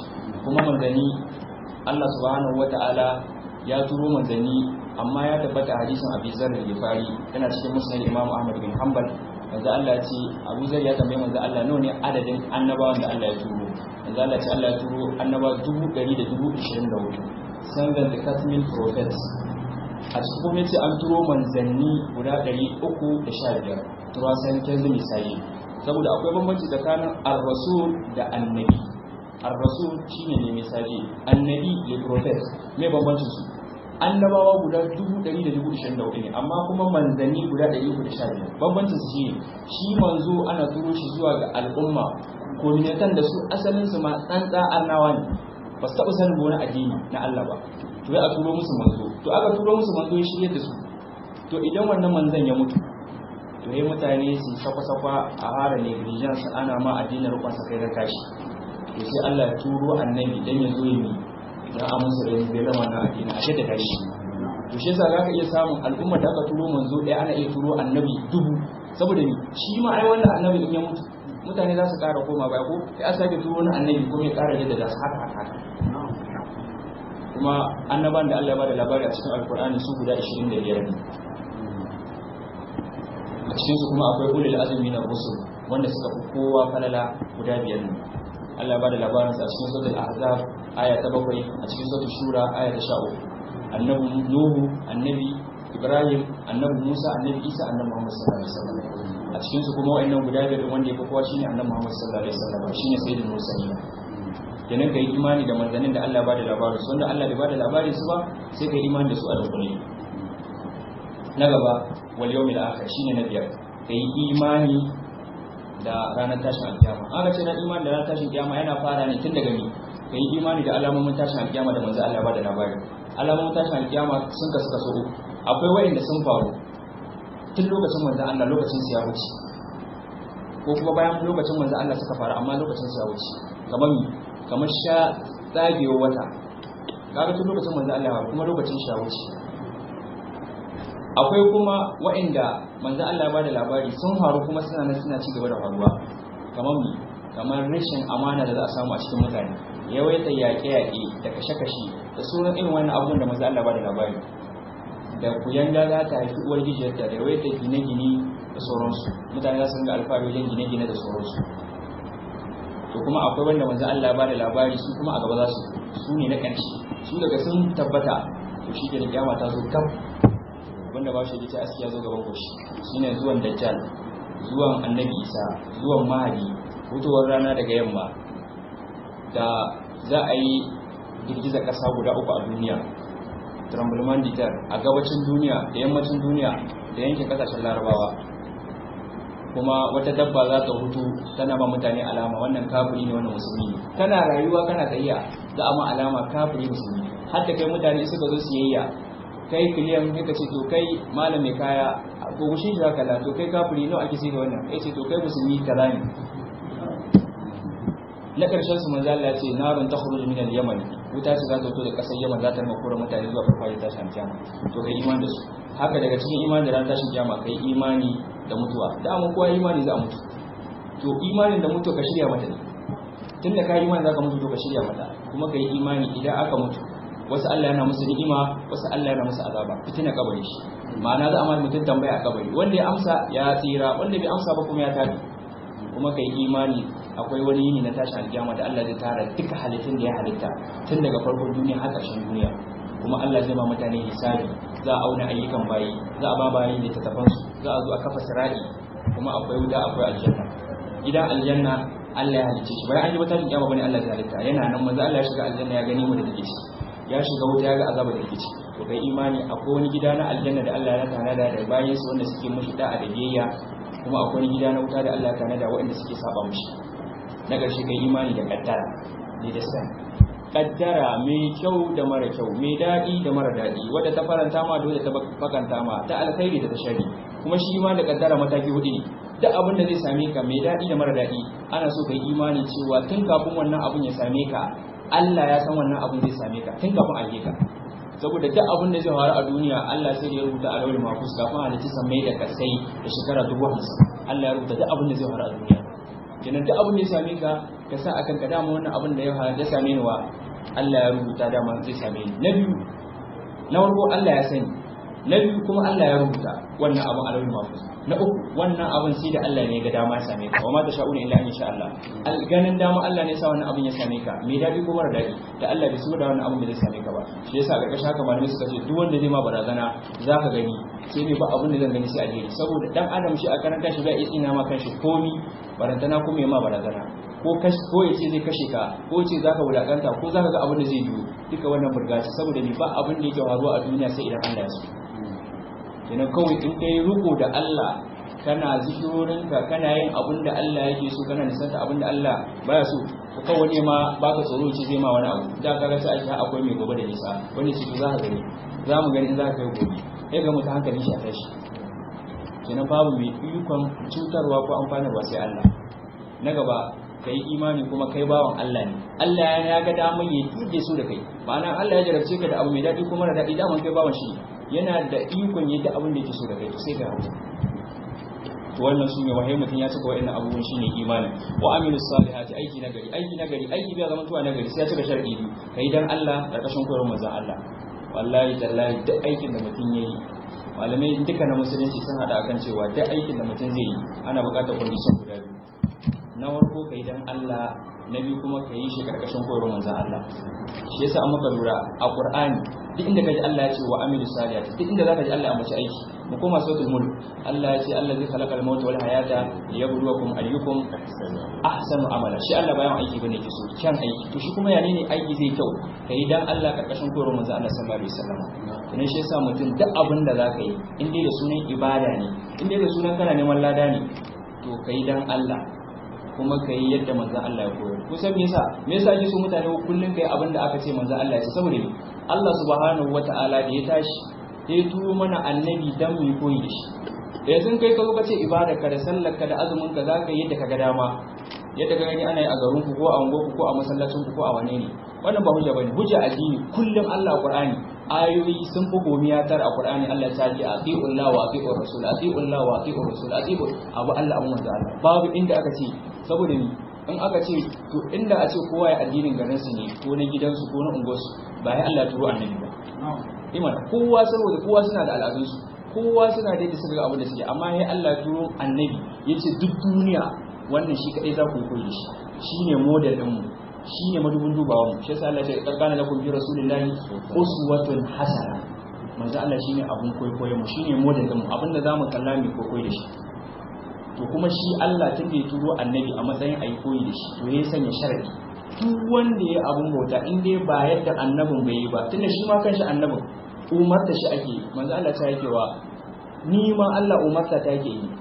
kuma manzanni Allah subhanahu wata'ala ya turo manzanni amma ya tabbata hadisin Abi Zar al-Ghifari yana cikin Musnad Imam Ahmad bin Hanbal manzo Allah ce Abu Zar ya tambaye manzo Allah nawa ne adadin annabawan da Allah ya turo manzo Allah ce Allah ya turo annabawa 124 sangan da katmin prophets a cikin kuma yace an turo manzanni guda 315 turo san kenzu misali saboda akwai bambanci tsakanin ar-rasul da annabi ar-rasul shine ne misali annabi le prophet me bambancin su annabawa guda 124 ne amma kuma manzanni guda 115 bambancin su shine shi manzo ana turo shi zuwa ga al'umma kominatan da su asalin su ma tsantsa annawa ne ba su taɓa sanin wani addini na Allah ba to ya a turo musu manzo to aka turo musu manzo ya shirye da su to idan wannan manzon ya mutu to yayi mutane su sakwa-sakwa a hara negligence ana ma addinin rukun sa kai da kashi to sai Allah ya turo annabi dan ya zo ya mi dan a musu da bai zama na addini a da kashi to shi yasa zaka iya samun al'umma da aka turo manzo ɗaya ana iya turo annabi dubu saboda ni shi ma ai wannan annabi in ya mutu mutane za su ƙara koma baya ko sai a sake turo wani annabi kuma ya ƙara jaddada su haka haka haka kuma annaban da Allah ya bada labari a cikin alkur'ani su guda 25 ne a cikin su kuma akwai ulul azmi na rusul wanda suka fi kowa falala guda biyar ne Allah ya bada labarin sa a cikin suratul ahzab aya ta 7 a cikin suratul shura aya ta 13 annabi nuhu annabi ibrahim annabi musa annabi isa annabi muhammad sallallahu alaihi wasallam a cikin su kuma wayannan guda biyar wanda ya fi kowa shine annabi muhammad sallallahu alaihi wasallam shine sayyidul mursalin kenan ka yi imani da manzannin da Allah ba da labarin su wanda Allah bai ba da labarin su ba sai ka yi imani da su a dukkule na gaba wal yawmil akhir shine na biyar ka yi imani da ranar tashin alkiyama aka ce na imani da ranar tashin alkiyama yana fara ne tun daga ni ka yi imani da alamomin tashin alkiyama da manzo Allah ba da labarin alamomin tashin alkiyama sun kasu kaso uku akwai wayanda sun faru tun lokacin manzo Allah lokacin su ya wuce ko kuma bayan lokacin manzo Allah suka faru amma lokacin su ya wuce kamar kamar sha tsagewa wata kaga tun lokacin manzo Allah kuma lokacin sha wuce akwai kuma waɗanda manzo Allah ba da labari sun faru kuma suna nan suna ci gaba da faruwa kamar mi kamar rashin amana da za a samu a cikin mutane yawaita yaƙe-yaƙe da kashe-kashe da sauran irin wannan abubuwan da manzo Allah ba da labari da kuyanga za ta haifi uwar gijiyarta da yawaita gine-gine da sauransu mutane za su ringa alfahari wajen gine-gine da sauransu to kuma akwai wanda manzo Allah ba da labari su kuma a gaba za su su ne na ƙarshe su daga sun tabbata to shi ke da kiyama ta zo kaf wanda ba shi ta askiya zo gaban goshi shine zuwan dajjal zuwan annabi isa zuwan mahadi fitowar rana daga yamma da za a yi girgizar ƙasa guda uku a duniya tremblement ditar a gabacin duniya da yammacin duniya da yankin ƙasashen larabawa kuma wata dabba za ta hutu tana ba mutane alama wannan kafiri ne wannan musulmi ne kana rayuwa kana tafiya za a ma alama kafiri musulmi har da kai mutane suka zo siyayya kai kiliyan kai ce to kai malam mai kaya ko gushin shi haka to kai kafiri nawa ake sai da wannan ya ce to kai musulmi kaza ne na karshen su manzo Allah ya ce narun takhruju min al-yaman wuta ce za ta fito da kasar Yaman za ta rama kura mutane zuwa farfajiyar tashin kiyama to kai imani da su haka daga cikin imani da ran tashin kiyama kai imani da mutuwa da mu kowa imani za a mutu to imanin da mutu ka shirya mata ne tunda ka imani za ka mutu to ka shirya mata kuma ka yi imani idan aka mutu wasu Allah yana musu ni'ima wasu Allah yana musu azaba fitina kabari shi ma'ana za a mai mutum tambaya a kabari wanda ya amsa ya tsira wanda bai amsa ba kuma ya tabi kuma kai imani akwai wani yini na tashi alkiyama da Allah zai tara duka halittun da ya halitta tun daga farkon duniya har ƙarshen duniya kuma Allah zai ba mutane hisabi za a auna ayyukan bayi za a ba bayi da tattafansu za a zo a kafa sirari kuma akwai wuta akwai aljanna gidan aljanna Allah ya halicce shi bayan an yi wata kiyama bane Allah ya halitta yana nan manzo Allah ya shiga aljanna ya gani mu da take ciki ya shiga wuta ya ga azaba da take ciki to kai imani akwai wani gida na aljanna da Allah ya tanada da bayin su wanda suke mushi da'a da biyayya kuma akwai wani gida na wuta da Allah ya tanada waɗanda suke saba mushi na ƙarshe kai imani da kaddara ne da san kaddara mai kyau da mara kyau mai daɗi da mara daɗi wadda ta faranta ma da wadda ta bakanta ma ta alkhairi da ta shari kuma shi ma da kaddara mataki hudu ne duk abin da zai same ka mai daɗi da mara daɗi ana so kai imani cewa tun kafin wannan abun ya same ka Allah ya san wannan abun zai same ka tun kafin a ka saboda duk abin da zai faru a duniya Allah sai da ya rubuta a lawal mahfuz kafin a halitta sammai da kasai da shekara dubu hamsin Allah ya rubuta duk abin da zai faru a duniya kenan duk abin da ya same ka ka sa akan ka dama wannan abin da ya ya same ni wa Allah ya rubuta dama zai same ni na biyu na farko Allah ya sani na biyu kuma Allah ya rubuta wannan abin alawul mafus na uku wannan abin sai da Allah ne ga dama ya same ka wa ma tasha'una illa in sha Allah ganin dama Allah ne sa wannan abin ya same ka me dadi ko mara dadi da Allah bai so da wannan abin da zai same ka ba shi yasa ga kasha haka malamai suka ce duk wanda zai ma barazana zaka gani sai ne ba abin da zan gani sai alheri saboda dan adam shi a karanta shi bai iya ma kanshi komi barantana kuma ya ma barazana ko ko ya ce zai kashe ka ko ya ce zaka wulakanta ko zaka ga abin da zai biyo duka wannan burgaci saboda ni ba abin da yake faruwa a duniya sai idan Allah ya so kenan kawai in kai riko da Allah kana zikirorinka kana yin abin da Allah yake so kana nisanta abin da Allah baya so ko kawai ne ma baka tsoro ce zai ma wani abu da ka ga sai ake akwai mai gobe da nisa wani ce to za ka gani za mu gani in za ka kai gobe sai ga mutum hankalin shi a tashi kenan babu mai ikon cutarwa ko amfanarwa sai Allah na gaba kai imani kuma kai bawan Allah ne Allah ya ga damar ya tuge su da kai ma'ana Allah ya jarabce ka da abu mai daɗi kuma da daɗi daman kai bawan shi yana da ikon yadda abin da yake so da kai to sai ka hawo to wannan shine wahai mutum ya cika wa'annan abubuwan shine imanin wa amilu salihati aiki na gari aiki na gari aiki bai zama tuwa na gari sai ya cika sharadi biyu kai dan Allah karkashin koyarwar manzon Allah wallahi tallahi duk aikin da mutum yayi malamai duka na musulunci sun hada akan cewa duk aikin da mutum zai yi ana buƙatar condition guda biyu na farko kai dan Allah na biyu kuma ka yi shi karkashin koyarwar manzon Allah shi yasa an maka lura a Qur'ani duk inda kaji Allah ya ce wa amilu salihati duk inda zaka ji Allah ya mace aiki mu koma suratul mulk Allah ya ce Allah zai khalaqal mauta wal hayata liyabluwakum ayyukum ahsanu amala shi Allah bayan aiki bane ke so kyan aiki to shi kuma ya ne aiki zai kyau kai dan Allah karkashin koyarwar manzon Allah sallallahu alaihi wasallam kuma shi yasa mutum duk abin da zaka yi in dai da sunan ibada ne in dai da sunan kana neman lada ne to kai dan Allah kuma ka yi yadda manzan Allah ya koyar kusan me yasa me yasa ake so mutane kullum kai abin da aka ce manzan Allah ya ce saboda me Allah subhanahu wata'ala da ya tashi ya turo mana annabi dan mu koyi da shi yanzu kai ka zo ka ce ibada ka da sallar ka da azumin ka zaka yi yadda ka ga dama yadda ka gani ana yi a garin ku ko a unguwar ku ko a masallacin ku ko a wane ne wannan ba hujja bane hujja addini kullum Allah Qur'ani ayoyi sun fi gomiya tar a Qur'ani Allah ta ji ati'u Allah wa ati'u Rasul ati'u Allah wa ati'u Rasul ati'u abu Allah abu manzo Allah babu inda aka ce saboda ni in aka ce to inda a ce kowa ya addinin garin su ne ko na gidansu ko na unguwarsu ba ya Allah turo annabi ba iman kowa saboda kowa suna da al'adun su kowa suna da yadda suka ga abin da suke amma ya Allah turo annabi yace duk duniya wannan shi kadai za ku koyi shi shine model din mu shine madubin dubawa mu shi yasa Allah ya ce karkana lakum fi rasulillahi uswatun hasana manzo Allah shine abun koyo mu shine model din mu abinda zamu kalla mu koyi da shi to kuma shi Allah tun da ya turo annabi a matsayin ayi koyi da shi to ya sanya sharadi duk wanda ya abun bauta in dai ba yadda annabin bai yi ba tunda shi ma kanshi annabin umarta shi ake manzo Allah ta yake wa ni ma Allah umarta ta yake yi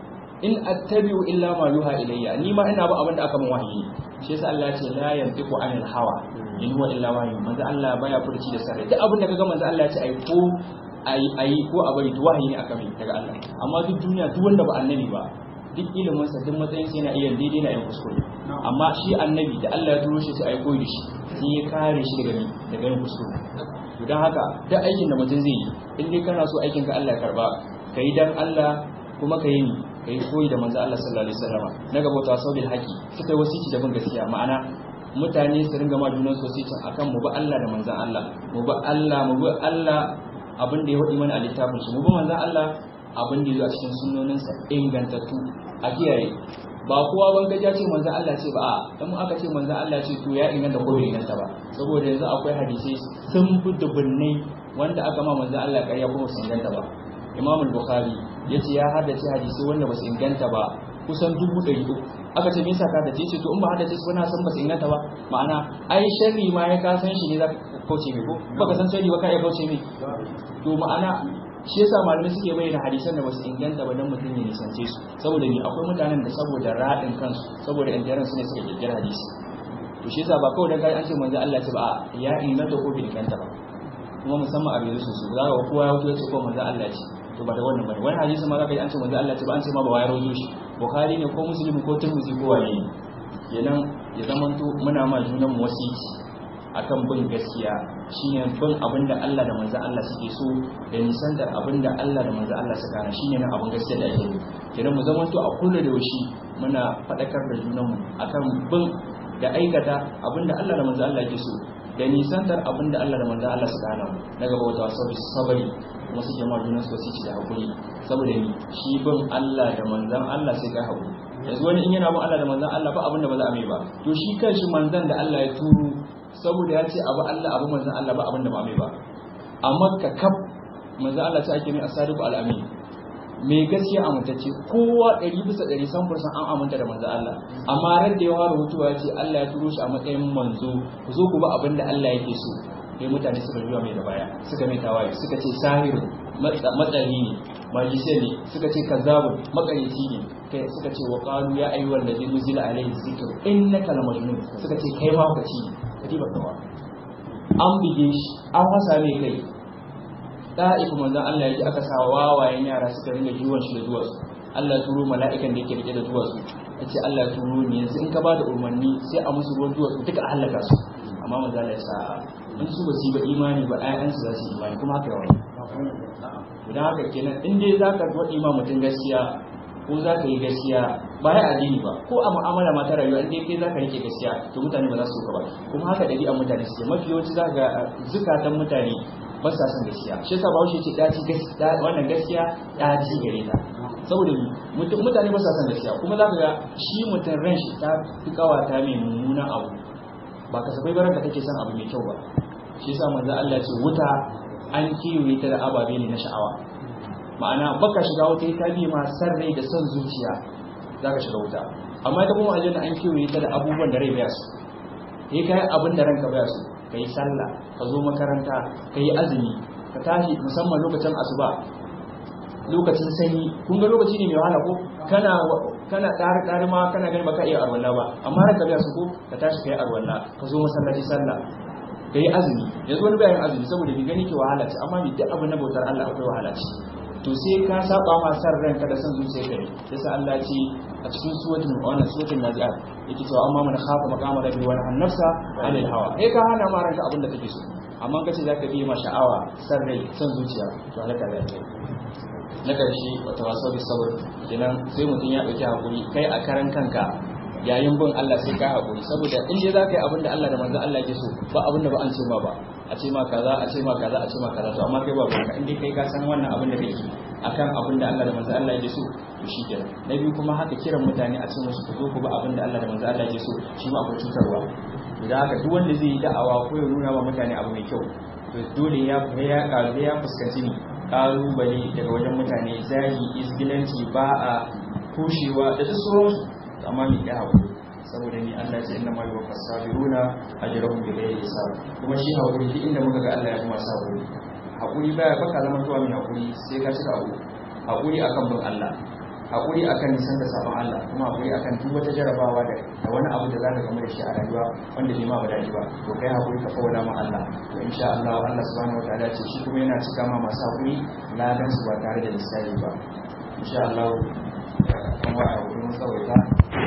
in attabi'u illa ma yuha ilayya ni ma ina ba abin da aka min wahayi shi yasa Allah ya ce la yantiqu anil hawa in huwa illa wahyi manzo Allah baya furci da sarrai duk abin da kaga manzo Allah ya ce ai ko ai ai ko a bari wahayi ne aka mai daga Allah amma duk duniya duk wanda ba annabi ba duk ilimin sa duk matsayin sa yana iya daidai na yin kuskure amma shi annabi da Allah ya turo shi sai ai koyi da shi sai ya kare shi daga ni daga yin kuskure to dan haka duk aikin da mutum zai yi in dai kana so aikin ka Allah ya karba kai dan Allah kuma ka yi ni ka yi koyi da manzo Allah sallallahu alaihi wasallam na gaba ta saubil haqi suka yi wasici da bin gaskiya ma'ana mutane su ringa ma junan wasicin akan mu ba Allah da manzon Allah mu ba Allah mu ba Allah abin da ya wadi mana a littafin shi mu ba manzon Allah abin da ya zo a cikin sunnoninsa ingantattu a kiyaye ba kowa ban gaja ce manzon Allah ce ba a dan mu aka ce manzon Allah ce to ya inganta ko bai inganta ba saboda yanzu akwai hadisi sun fi dubunnai wanda aka ma manzon Allah ƙarya kuma su inganta ba Imam al-Bukhari yace ya haddace hadisi wanda ba su inganta ba kusan dubu ɗari uku aka ce me yasa ka haddace ce to in ba haddace su na san ba su inganta ba ma'ana ai sharri ma ya ka san shi ne za ka kauce mai ko baka san sharri ba ka iya kauce mai to ma'ana shi yasa malamai suke bayyana hadisan da ba su inganta ba dan mutum ya nisance su saboda ni akwai mutanen da saboda raɗin kansu saboda intaran su ne suka kirkira hadisi to shi yasa ba kawai dan kai an ce manzo Allah ce ba ya inganta ko bai inganta ba kuma musamman a yanzu su za ka kowa ya wuce ya ce ko manzo Allah ce to ba da wannan bane wani hadisi ma zaka yi an ce manzo Allah ce ba an ce ma ba wayar rozo shi bukhari ne ko muslim ko tirmidhi ko waye ne kenan ya zamanto muna ma junan mu wasiki akan bin gaskiya shine bin abinda Allah da manzo Allah suke so da nisan da abinda Allah da manzo Allah suka hana shine nan abin gaskiya da ake yi kenan mu zamanto a kullu da yaushe muna fadakar da junan mu akan bin da aikata abinda Allah da manzo Allah yake so da nisantar abinda Allah da manzo Allah suka hana mu na gaba wata sabbi sabari kuma suke ma junan su ci da hakuri saboda ni shi bin Allah da manzon Allah sai kai hakuri yanzu wani in yana bin Allah da manzon Allah ba abinda ba za a mai ba to shi kanshi manzon da Allah ya turo saboda ya ce abu Allah abu manzon Allah ba abinda ba mai ba amma ka kaf manzon Allah sai ake mai asadiqu al-amin mai gaskiya amintacce kowa ɗari bisa ɗari san fursan an aminta da manzo Allah amma ran da ya fara hutuwa ya ce Allah ya turo shi a matsayin manzo ku zo ku ba abin da Allah yake so sai mutane suka juya mai da baya suka mai tawaye suka ce sahiru matsali ne majise ne suka ce kazzabu makarici ne kai suka ce wa qalu ya ayyuhal ladzi nuzila alayhi dhikr innaka lamajnun suka ce kai ma kaci kadi ba kawa an bige shi an fasa mai kai da'ifu manzon Allah ya ji aka sa wawayen yara suka ringa jiwon shi da duwatsu Allah turo mala'ikan da yake rike da duwatsu ya ce Allah turo ne yanzu in ka ba da umarni sai a musu ruwan duwatsu duka a halaka su amma manzon Allah ya sa in su ba su yi ba imani ba ƴaƴansu za su yi imani kuma haka yawan idan haka kenan in dai za ka faɗi ma mutum gaskiya ko za ka yi gaskiya ba ya addini ba ko a mu'amala ma ta rayuwa in dai kai za ka rike gaskiya to mutane ba za su ka ba kuma haka ɗabi'an mutane suke mafi yawanci za ga zukatan mutane ba sa son gaskiya shi yasa bahaushe ce daci gaskiya wannan gaskiya daci gare ta saboda mutane ba sa son gaskiya kuma za ka ga shi mutum ran shi ta fi kawata mai mummunan abu ba kasafai baran da kake son abu mai kyau ba shi yasa manzo Allah ce wuta an kiyoye ta da ababe ne na sha'awa ma'ana baka shiga wuta ta bi ma san rai da son zuciya zaka shiga wuta amma ita kuma aljanna an kiyoye ta da abubuwan da rai baya su kai kai abin da ranka baya su ka yi sallah ka zo makaranta ka yi azumi ka tashi musamman lokacin asuba lokacin sanyi kun ga lokaci ne mai wahala ko kana kana ƙari ƙari ma kana ganin baka iya arwalla ba amma ran ka biya su ko ka tashi ka yi arwalla ka zo masallaci sallah ka yi azumi yanzu wani bayan azumi saboda bi gani ke wahala ce amma ni duk abin na bautar Allah akwai wahala ce to sai ka saba ma san ranka da san zuciya ka ne sai Allah ce a cikin suwatin wannan suwatin nazi'at yake cewa amma man khafa maqama rabbi wa nahana nafsa anil hawa eh ka hana ma ranka abin da kake so amma kace zaka bi ma sha'awa san rai san zuciya to halaka da kai na karshe wata wasu bi sabr kenan sai mutum ya dauki hakuri kai a karan kanka yayin bin Allah sai ka hakuri saboda in dai zaka yi abin da Allah da manzon Allah ke so ba abin da ba an ce ma ba a ce ma kaza a ce ma kaza a ce ma kaza to amma kai ba ka in dai kai ka san wannan abin da kake akan abin da Allah da manzon Allah ya so to shi kenan na biyu kuma haka kiran mutane a ce musu ku zo ku ba abin da Allah da manzon Allah ya so shi ma akwai cutarwa idan haka duk wanda zai yi da'awa ko ya nuna wa mutane abu mai kyau to dole ya ya kalu ya fuskanci ni kalubale daga wajen mutane zagi isgilanci ba a kushewa da duk sauransu amma ni ya haƙuri saboda ni Allah ce inna ma yuwaffas sabiruna ajrahum bi ghairi hisab kuma shi haƙuri duk inda muka ga Allah ya kuma sa haƙuri haƙuri baya baka zama tuwa mai haƙuri sai ka cika abu haƙuri akan bin Allah haƙuri akan nisan da sabon Allah kuma haƙuri akan duk wata jarabawa da da wani abu da zaka gamu da shi a rayuwa wanda bai ma ba daɗi ba to kai haƙuri ka fawala ma Allah to insha Allah Allah subhanahu wataala ce shi kuma yana cika ma masu haƙuri ladan su ba tare da lissafi ba insha Allah kuma a haƙuri mun tsawaita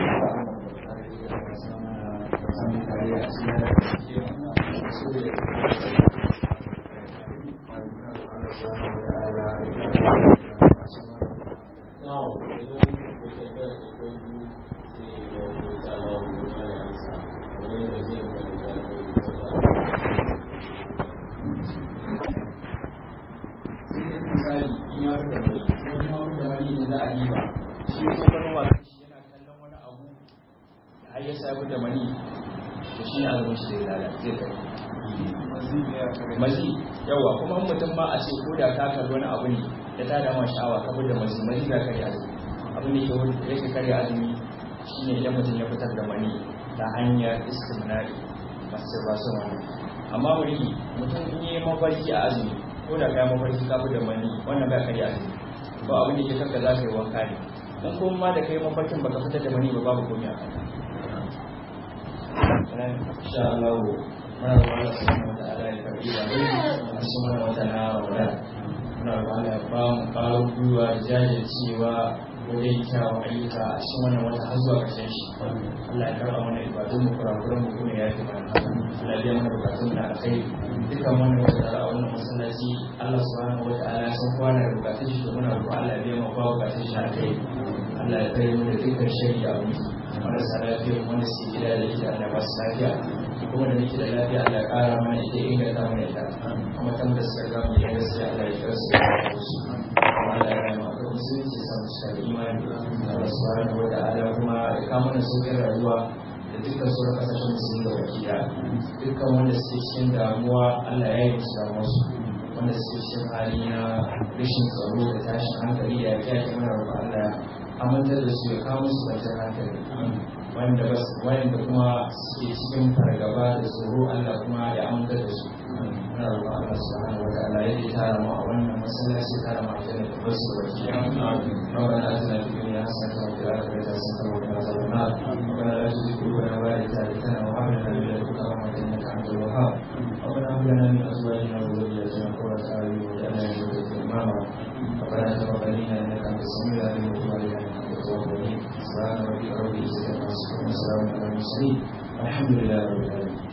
har ya sabu da mani to shi ne azumin shi zai lalata zai kai mazi yawa kuma mutum ma a ce ko da ka kalli wani abu ne da ta dama sha'awa ka da mazi mazi za ka yi azumi abin da ke yake karya azumi shine idan mutum ya fitar da mani ta hanyar istimnari masu ba su wani amma wuri mutum in yi mafarki a azumi ko da ka yi mafarki ka da mani wannan ba karya azumi ba abin da ke kanka za ka yi wanka ne in kuma ma da kai mafarkin baka fitar da mani ba babu komai a kanka insha Allah muna da Allah subhanahu wa ta'ala ya karbi da mu a cikin wannan wata na Ramadan muna roƙon Allah ya ba mu ƙarin gwiwa da jajircewa wajen kyawun ayyuka a cikin wannan wata har zuwa ƙarshen shi Allah ya karɓa mana ibadun mu kurakuran mu kuma ya fi mana Allah ya biya mana bukatun da alkhairi dukkan wannan wata da a wannan masallaci Allah subhanahu wa ta'ala ya san kowa na da bukatun shi to muna roƙon Allah ya biya mana kowa bukatun shi alkhairi Allah ya kare mu da dukkan shari da abin marasa lafiya wanda su gida da gida Allah ba su lafiya kuma da nake da lafiya Allah ya ƙara mana ita inganta mana ita kuma tan da suka gama da gaskiya Allah ya kare su da su Allah ya rama da musulunci sa mu shiga imani Allah subhanahu wa ta'ala kuma ya kama mana sauƙin rayuwa da dukkan sauran kasashen musulmi da baki da dukkan wanda suke cikin damuwa Allah ya yi musu damuwarsu wanda suke cikin hali na rashin tsaro da tashin hankali da ya kyake mana roƙon Allah amintar da su ya kawo musu kwanciyar hankali wanda bas wanda kuma suke cikin fargaba da tsoro Allah kuma ya amintar da su muna roƙon Allah subhanahu wa ta'ala ya yi tara mu a wannan masallaci tara mu a cikin da basu baki ربنا اتنا في الدنيا حسنه وفي الاخره حسنه وقنا عذاب النار ربنا لا تزغ قلوبنا بعد إذ هديتنا وهب لنا من لدنك رحمه انك انت الوهاب ربنا هب لنا من ازواجنا وذرياتنا قرة اعين واجعلنا للمتقين اماما ربنا تقبل منا انك انت السميع العليم وتب علينا انك انت التواب الرحيم سبحان ربك رب العزه عما يصفون وسلام على المرسلين والحمد لله رب العالمين